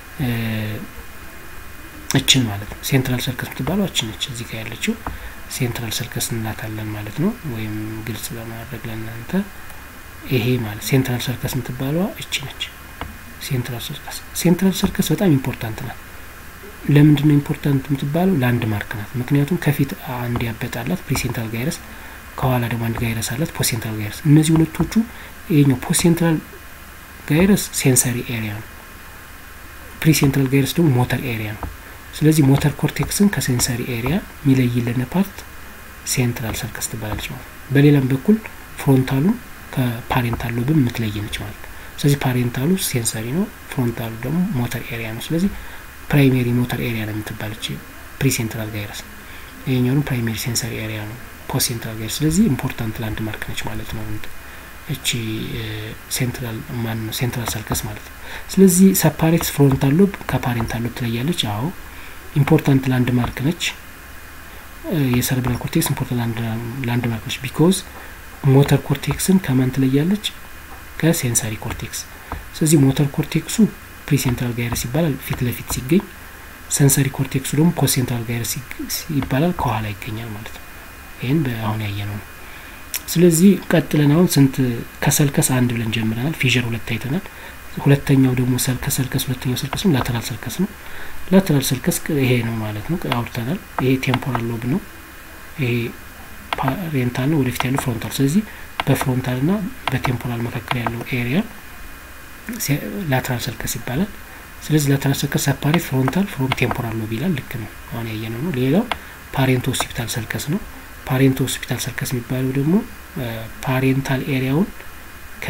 እችን ማለት ነው። ሴንትራል ሰርከስ የምትባለው እችን ነች። እዚህ ጋር ያለችው ሴንትራል ሰርከስ እንላታለን ማለት ነው። ወይም ግልጽ ለማድረግ ለእናንተ ይሄ ማለት ሴንትራል ሰርከስ የምትባለዋ እች ነች። ሴንትራል ሰርከስ ሴንትራል ሰርከስ በጣም ኢምፖርታንት ናት። ለምንድን ነው ኢምፖርታንት የምትባለው? ላንድ ማርክ ናት። ምክንያቱም ከፊት አንድ ያበጣላት ፕሪሴንትራል ጋይረስ፣ ከኋላ ደግሞ አንድ ጋይረስ አላት ፖሴንትራል ጋይረስ። እነዚህ ሁለቶቹ ይሄኛው ፖሴንትራል ጋይረስ ሴንሰሪ ኤሪያ ነው። ፕሪሴንትራል ጋይረስ ደግሞ ሞተር ኤሪያ ነው። ስለዚህ ሞተር ኮርቴክስን ከሴንሰሪ ኤሪያ የሚለይልን ፓርት ሴንትራል ሰርከስ ትባላለች ማለት ነው። በሌላም በኩል ፍሮንታሉን ከፓሬንታል ሎብም የምትለይ ነች ማለት ነው። ስለዚህ ፓሬንታሉ ሴንሰሪ ነው፣ ፍሮንታሉ ደግሞ ሞተር ኤሪያ ነው። ስለዚህ ፕራይሜሪ ሞተር ኤሪያ ነው የምትባለች ፕሪሴንትራል ጋይረስ። ይሄኛውም ፕራይሜሪ ሴንሰሪ ኤሪያ ነው ፖስት ሴንትራል ጋይረስ። ስለዚህ ኢምፖርታንት ላንድ ማርክ ነች ማለት ነው እቺ ሴንትራል ማን ነው ሴንትራል ሰርከስ ማለት ነው። ስለዚህ ሰፓሬትስ ፍሮንታል ሎብ ከፓሬንታል ሎብ ትለያለች። አዎ ኢምፖርታንት ላንድ ማርክ ነች። የሰረብራል ኮርቴክስ ኢምፖርታንት ላንድ ማርክ ነች ቢኮዝ ሞተር ኮርቴክስን ከማን ትለያለች? ከሴንሰሪ ኮርቴክስ። ስለዚህ ሞተር ኮርቴክሱ ፕሪሴንትራል ጋይረስ ይባላል ፊት ለፊት ሲገኝ፣ ሰንሰሪ ኮርቴክሱ ደግሞ ፖስት ሴንትራል ጋይረስ ይባላል ከኋላ ይገኛል ማለት ነው። ይህን በአሁን ያየ ነው። ስለዚህ ቀጥለን አሁን ስንት ከሰልከስ አንድ ብለን ጀምረናል። ፊዥር ሁለት አይተናል። ሁለተኛው ደግሞ ከሰልከስ ሁለተኛው ሰልከስ ነው ላተራል ሰልከስ ነው። ላተራል ሰልከስ ይሄ ነው ማለት ነው አውርተናል። ይሄ ቴምፖራል ሎብ ነው። ይሄ ፓሬንታል ነው፣ ወደፊት ያለው ፍሮንታል። ስለዚህ በፍሮንታል ና በቴምፖራል መካከል ያለው ኤሪያ ላተራል ሰልከስ ይባላል። ስለዚህ ላተራል ሰልከስ ሰፓሬት ፍሮንታል ፍሮም ቴምፖራል ሎብ ይላል። ልክ ነው፣ አሁን ያየነው ነው። ሌላው ፓሬንቶ ሆስፒታል ሰልከስ ነው። ፓሬንቶ ሆስፒታል ሰርከስ የሚባለው ደግሞ ፓሬንታል ኤሪያውን ከ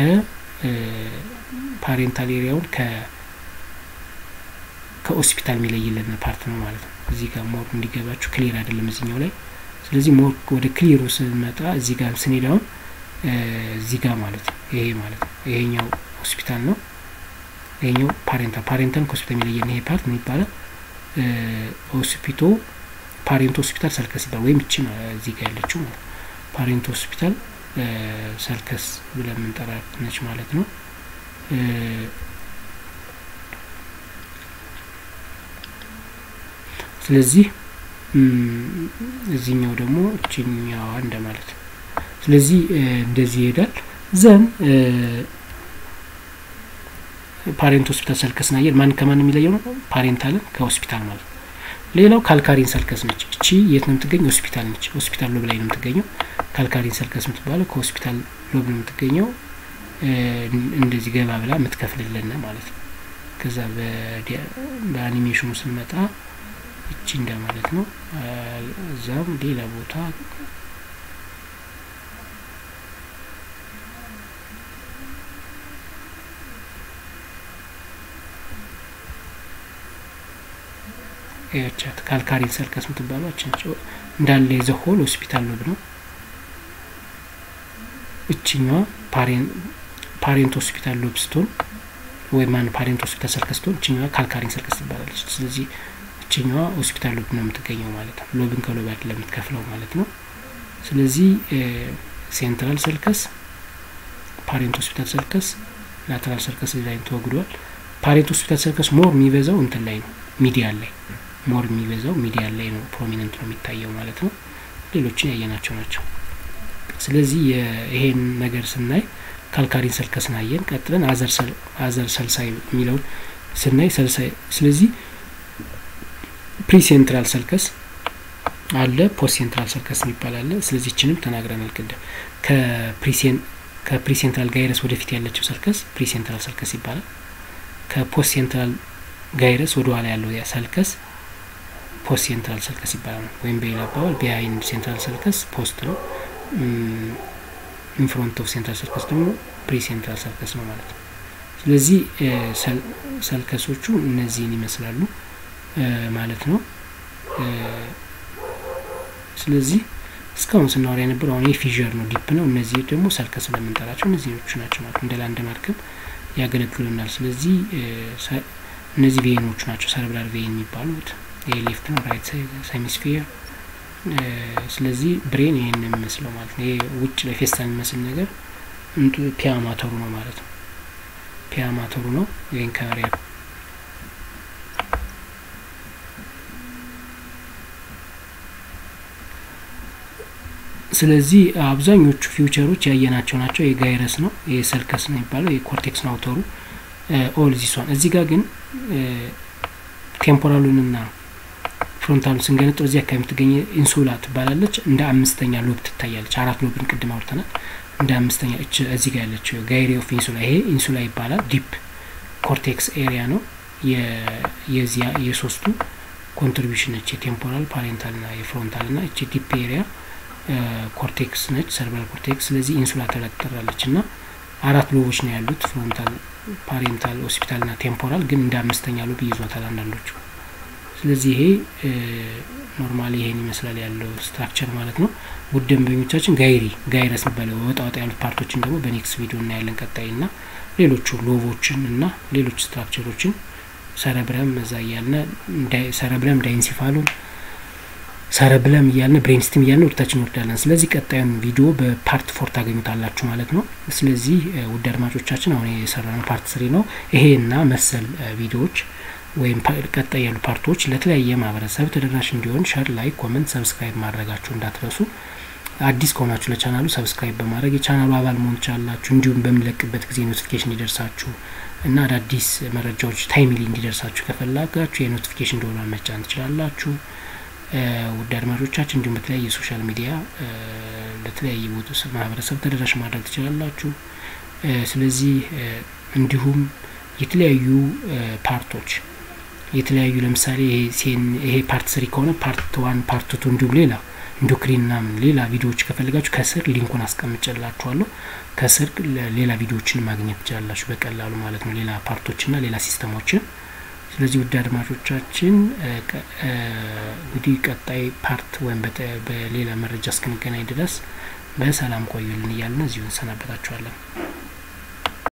ፓሬንታል ኤሪያውን ከ ከሆስፒታል የሚለይልን ፓርት ነው ማለት ነው። እዚህ ጋር ሞር እንዲገባችሁ ክሊር አይደለም እዚኛው ላይ። ስለዚህ ሞር ወደ ክሊሩ ስንመጣ እዚህ ጋር ስንሄድ አሁን እዚህ ጋር ማለት ነው ይሄ ማለት ነው ይሄኛው ሆስፒታል ነው። ይሄኛው ፓሬንታል ፓሬንታል ከሆስፒታል የሚለየን ይሄ ፓርት ምን ይባላል? ሆስፒቶ ፓሬንት ሆስፒታል ሰርከስ ይባላል። ወይም እቺ ነው እዚህ ጋር ያለችው ማለት ፓሬንት ሆስፒታል ሰርከስ ብለን የምንጠራት ነች ማለት ነው። ስለዚህ እዚህኛው ደግሞ እችኛዋ እንደማለት ነው። ስለዚህ እንደዚህ ይሄዳል። ዘን ፓሬንት ሆስፒታል ሰርከስ ናየር ማን ከማን የሚለየው ነው? ፓሬንታልን ከሆስፒታል ማለት ነው። ሌላው ካልካሪን ሰርከስ ነች። እቺ የት ነው የምትገኘው? ሆስፒታል ነች። ሆስፒታል ሎብ ላይ ነው የምትገኘው። ካልካሪን ሰርከስ የምትባለው ከሆስፒታል ሎብ ነው የምትገኘው። እንደዚህ ገባ ብላ የምትከፍልልን ማለት ነው። ከዛ በአኒሜሽኑ ስንመጣ እቺ እንደማለት ነው። እዛም ሌላ ቦታ ያቻት ካልካሪን ሰርከስ የምትባለው አችንቸው እንዳለ የዘሆል ሆስፒታል ሎብ ነው። እችኛዋ ፓሬንት ሆስፒታል ሎብ ስትሆን ወይም ማን ፓሬንት ሆስፒታል ሰርከስ ስትሆን እችኛዋ ካልካሪን ሰርከስ ትባላለች። ስለዚህ እችኛዋ ሆስፒታል ሎብ ነው የምትገኘው ማለት ነው። ሎብን ከሎብ አይደለም የምትከፍለው ማለት ነው። ስለዚህ ሴንትራል ሰርከስ፣ ፓሬንት ሆስፒታል ሰርከስ፣ ላተራል ሰርከስ ዲዛይን ተወግዷል። ፓሬንት ሆስፒታል ሰርከስ ሞር የሚበዛው እንትን ላይ ነው ሚዲያን ላይ ሞር የሚበዛው ሚዲያን ላይ ነው ፕሮሚነንት ነው የሚታየው ማለት ነው። ሌሎችን ያየናቸው ናቸው። ስለዚህ ይሄን ነገር ስናይ ካልካሪን ሰልከስን አየን። ቀጥለን አዘር ሰልሳይ የሚለውን ስናይ ሰልሳይ ስለዚህ ፕሪሴንትራል ሰልከስ አለ፣ ፖስት ሴንትራል ሰልከስ የሚባል አለ። ስለዚህ ችንም ተናግረናል ቅድም ከፕሪሴንትራል ጋይረስ ወደፊት ያለችው ሰልከስ ፕሪሴንትራል ሰልከስ ይባላል። ከፖስት ሴንትራል ጋይረስ ወደ ኋላ ያለው ሰልከስ ፖስት ሴንትራል ሰልከስ ይባላል። ወይም በሌላ አባባል ቢሃይንድ ሴንትራል ሰልከስ ፖስት ነው። ኢንፍሮንት ኦፍ ሴንትራል ሰልከስ ደግሞ ፕሪ ሴንትራል ሰልከስ ነው ማለት ነው። ስለዚህ ሰልከሶቹ እነዚህን ይመስላሉ ማለት ነው። ስለዚህ እስካሁን ስናወራ የነበረው አሁን የፊዥር ነው ዲፕ ነው። እነዚህ ደግሞ ሰልከስ ስለምንጠራቸው እነዚህኞቹ ናቸው ማለት እንደ ላንድ ማርክም ያገለግሉናል። ስለዚህ እነዚህ ቬኖቹ ናቸው ሰረብራል ቬን የሚባሉት ይሄ ሌፍት ነው ራይት ሄሚስፌር ስለዚህ ብሬን ይህን የሚመስለው ማለት ነው። ይሄ ውጭ ላይ ፌስታል የሚመስል ነገር ፒያማተሩ ነው ማለት ነው። ፒያማተሩ ነው ይህን ከበር ስለዚህ አብዛኞቹ ፊውቸሮች ያየናቸው ናቸው። የጋይረስ ነው የሰልከስ ነው የሚባለው የኮርቴክስ ነው አውተሩ ኦል ዚሷን። እዚህ ጋር ግን ቴምፖራሉንና ፍሮንታሉን ስንገነጠው እዚህ አካባቢ የምትገኘ ኢንሱላ ትባላለች። እንደ አምስተኛ ሎብ ትታያለች። አራት ሎብን ቅድም አውርተናል። እንደ አምስተኛ እች እዚህ ጋር ያለችው ጋይሪ ኦፍ ኢንሱላ ይሄ ኢንሱላ ይባላል። ዲፕ ኮርቴክስ ኤሪያ ነው የዚያ የሶስቱ ኮንትሪቢሽን ነች። የቴምፖራል ፓሬንታል ና የፍሮንታል ና እች ዲፕ ኤሪያ ኮርቴክስ ነች፣ ሰርቫል ኮርቴክስ። ስለዚህ ኢንሱላ ተብላ ትጠራለች እና አራት ሎቦች ነው ያሉት ፍሮንታል፣ ፓሬንታል፣ ሆስፒታል ና ቴምፖራል። ግን እንደ አምስተኛ ሎብ ይዟታል አንዳንዶቹ። ስለዚህ ይሄ ኖርማሊ ይሄን ይመስላል ያለው ስትራክቸር ማለት ነው። ውድ ደንበኞቻችን ጋይሪ ጋይረስ የሚባለው ወጣ ወጣ ያሉት ፓርቶችን ደግሞ በኔክስት ቪዲዮ እናያለን። ቀጣይ ና ሌሎቹ ሎቦችን እና ሌሎች ስትራክቸሮችን ሰረብረም እዛ እያልን ሰረብረም ዳይንሲፋሉን ሰረብለም እያልን ብሬንስቲም እያልን ወደታችን እንወርዳለን። ስለዚህ ቀጣዩን ቪዲዮ በፓርት ፎር ታገኙታላችሁ ማለት ነው። ስለዚህ ውድ አድማጮቻችን አሁን የሰራነው ፓርት ስሪ ነው። ይሄ እና መሰል ቪዲዮዎች ወይም ቀጣይ ያሉ ፓርቶች ለተለያየ ማህበረሰብ ተደራሽ እንዲሆን ሸር፣ ላይክ፣ ኮመንት፣ ሰብስክራይብ ማድረጋችሁ እንዳትረሱ። አዲስ ከሆናችሁ ለቻናሉ ሰብስክራይብ በማድረግ የቻናሉ አባል መሆን ትችላላችሁ። እንዲሁም በሚለቅበት ጊዜ ኖቲፊኬሽን እንዲደርሳችሁ እና አዳዲስ መረጃዎች ታይምሊ እንዲደርሳችሁ ከፈላጋችሁ የኖቲፊኬሽን ደወሏን መጫን ትችላላችሁ። ውድ አድማጮቻችን እንዲሁም በተለያየ የሶሻል ሚዲያ ለተለያየ ቦታ ማህበረሰብ ተደራሽ ማድረግ ትችላላችሁ። ስለዚህ እንዲሁም የተለያዩ ፓርቶች የተለያዩ ለምሳሌ ይሄ ፓርት ስሪ ከሆነ ፓርት ዋን ፓርት ቱ እንዲሁም ሌላ ኢንዶክሪን ምናምን ሌላ ቪዲዮዎች ከፈልጋችሁ ከስር ሊንኩን አስቀምጨላችኋለሁ። ከስር ሌላ ቪዲዮዎችን ማግኘት ትችላላችሁ በቀላሉ ማለት ነው፣ ሌላ ፓርቶችና ሌላ ሲስተሞችን። ስለዚህ ውድ አድማጮቻችን እንግዲህ ቀጣይ ፓርት ወይም በሌላ መረጃ እስክንገናኝ ድረስ በሰላም ቆዩልን እያልን እዚሁ እንሰናበታችኋለን።